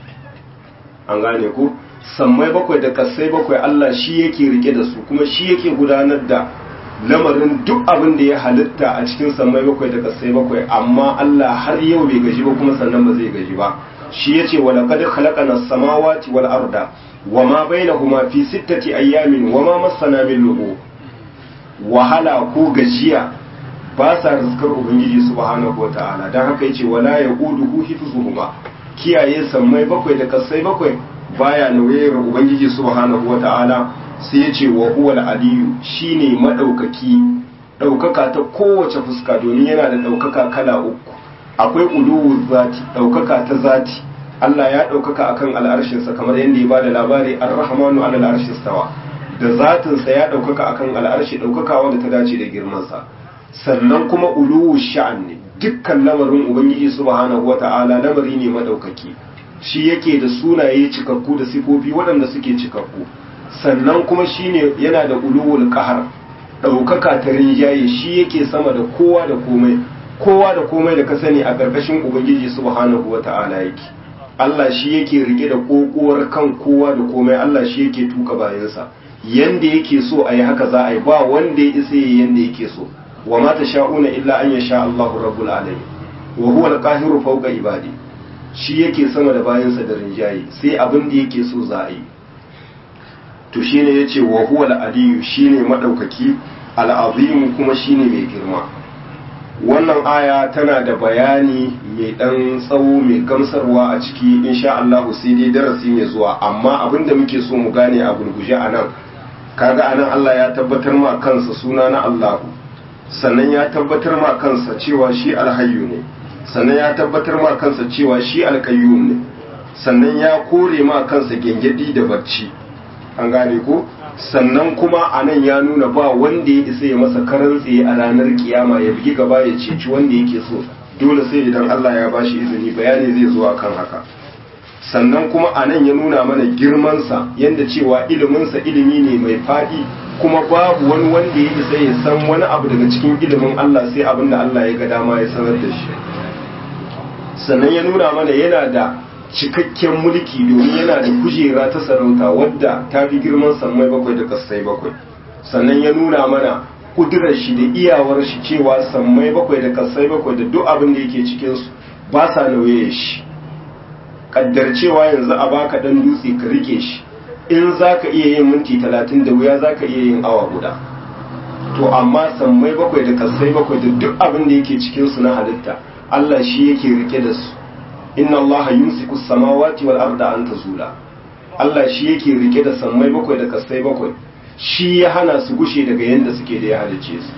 S1: an gane ku sammai bakwai da kasai bakwai Allah shi yake rike da su kuma shi yake gudanar da lamarin duk abin da ya halitta a cikin sammai bakwai da kasai bakwai amma Allah har yau bai gaji ba kuma sannan ba zai gaji ba shi yace wa laqad khalaqana as-samawati wal arda wama bainahuma fi sittati ayyamin wama massana min lughub wahala ko gajiya ba sa rizkar ubangiji subhanahu wata'ala don haka yace wala yaquduhu hifzuhuma kiyaye sammai bakwai da kasai bakwai baya nauyayar ubangiji subhanahu wata'ala sai yace wa huwal aliyu shine madaukaki daukaka ta kowace fuska domin yana da daukaka kala uku akwai uluwu zati daukaka ta zati Allah ya daukaka akan al'arshinsa kamar yadda ya bada labari ar-rahmanu ala al'arshi stawa da zatinsa ya daukaka akan al'arshi daukaka wanda ta dace da girmansa sannan kuma uluwu sha'an ne dukkan lamarin ubangiji subhanahu wata'ala lamari ne madaukaki shi yake da sunaye cikakku da sifofi waɗanda suke cikakku sannan kuma shine yana da uluwul qahar daukaka ta rinjaye shi yake sama da kowa da komai kowa da komai da ka sani a ƙarƙashin ubangiji subhanahu wata'ala yake Allah shi yake rike da kokowar kan kowa da komai Allah shi yake tuka bayansa yanda yake so a yi haka za a yi ba wanda ya isa yanda yake so wa ma sha'una illa an yasha Allahu rabbul alamin wa huwa al-qahiru fawqa ibadi shi yake sama da bayansa da rinjaye sai abin da yake so za a yi to shine yace wa huwa al-aliyu shine madaukaki al-azim kuma shine mai girma wannan aya tana da bayani mai dan tsawo mai gamsarwa a ciki insha Allah sai dai darasi mai zuwa amma abinda muke so mu gane a gurguje anan kaga anan Allah ya tabbatar ma kansa suna na Allahu sannan ya tabbatar ma kansa cewa shi alhayyu ne sannan ya tabbatar ma kansa cewa shi alkayyum ne sannan ya kore ma kansa gengedi da barci an gane ko sannan kuma a nan ya nuna ba wanda ya isa ya masa karan tsaye a ranar kiyama ya bugi gaba ya ceci wanda yake so dole sai idan Allah ya bashi izini bayani zai zo akan haka sannan kuma a nan ya nuna mana girmansa yadda cewa iliminsa ilimi ne mai faɗi kuma babu wani wanda ya isa ya san wani abu daga cikin ilimin Allah sai abin da Allah ya ga dama ya sanar da shi sannan ya nuna mana yana da cikakken mulki domin yana da kujera ta sarauta wadda ta fi girman sammai bakwai da kasai bakwai sannan ya nuna mana kudurar shi da iyawar shi cewa sammai bakwai da kasai bakwai da duk abin da yake cikinsu ba sa nauye shi kaddar cewa yanzu a baka dan dutse ka rike shi in za ka iya yin minti talatin da wuya za ka iya yin awa guda to amma sammai bakwai da kasai bakwai da duk abin da yake cikinsu na halitta Allah shi yake rike da su inna Allah yumsiku samawati wal arda an tazula Allah shi yake rike da sammai bakwai da kasai bakwai shi ya hana su gushe daga yanda suke da ya halice su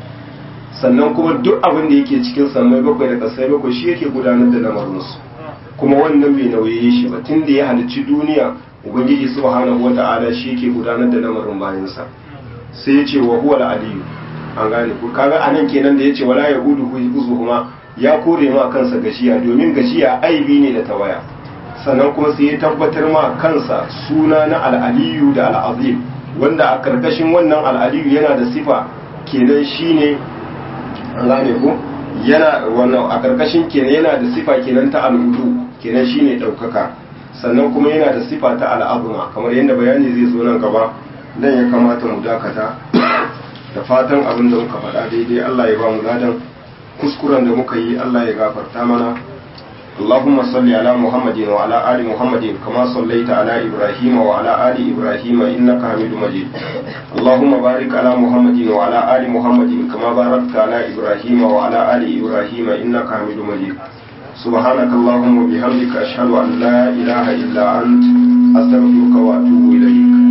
S1: sannan kuma duk abin da yake cikin sammai bakwai da kasai bakwai shi yake gudanar da lamarinsu kuma wannan bai nauye shi ba tun da ya halicci duniya ubangiji subhanahu wata'ala shi yake gudanar da lamarin bayansa sai ya ce wa huwa aliyu an gane ku kaga anan kenan da yace wala yahudu huzuhuma ya kore ma kansa gashiya domin gashiya aibi ne da tawaya sannan kuma sai ya tabbatar ma kansa suna na al'aliyu da al'azim wanda a karkashin wannan al'aliyu yana da sifa kenan shine an gane ku yana wannan a karkashin kenan yana da sifa kenan ta al'udu kenan shine daukaka sannan kuma yana da sifa ta al'azuma kamar yadda bayani zai zo nan gaba dan ya kamata mu dakata da fatan abin da muka faɗa daidai Allah ya ba mu ladan kuskuren da muka yi Allah ya gafarta mana اللهم صل على محمد وعلى آل محمد كما صليت على إبراهيم وعلى آل إبراهيم إنك حميد مجيد اللهم بارك على محمد وعلى آل محمد كما باركت على إبراهيم وعلى آل إبراهيم إنك حميد مجيد سبحانك اللهم وبحمدك أشهد أن لا إله إلا أنت أستغفرك وأتوب إليك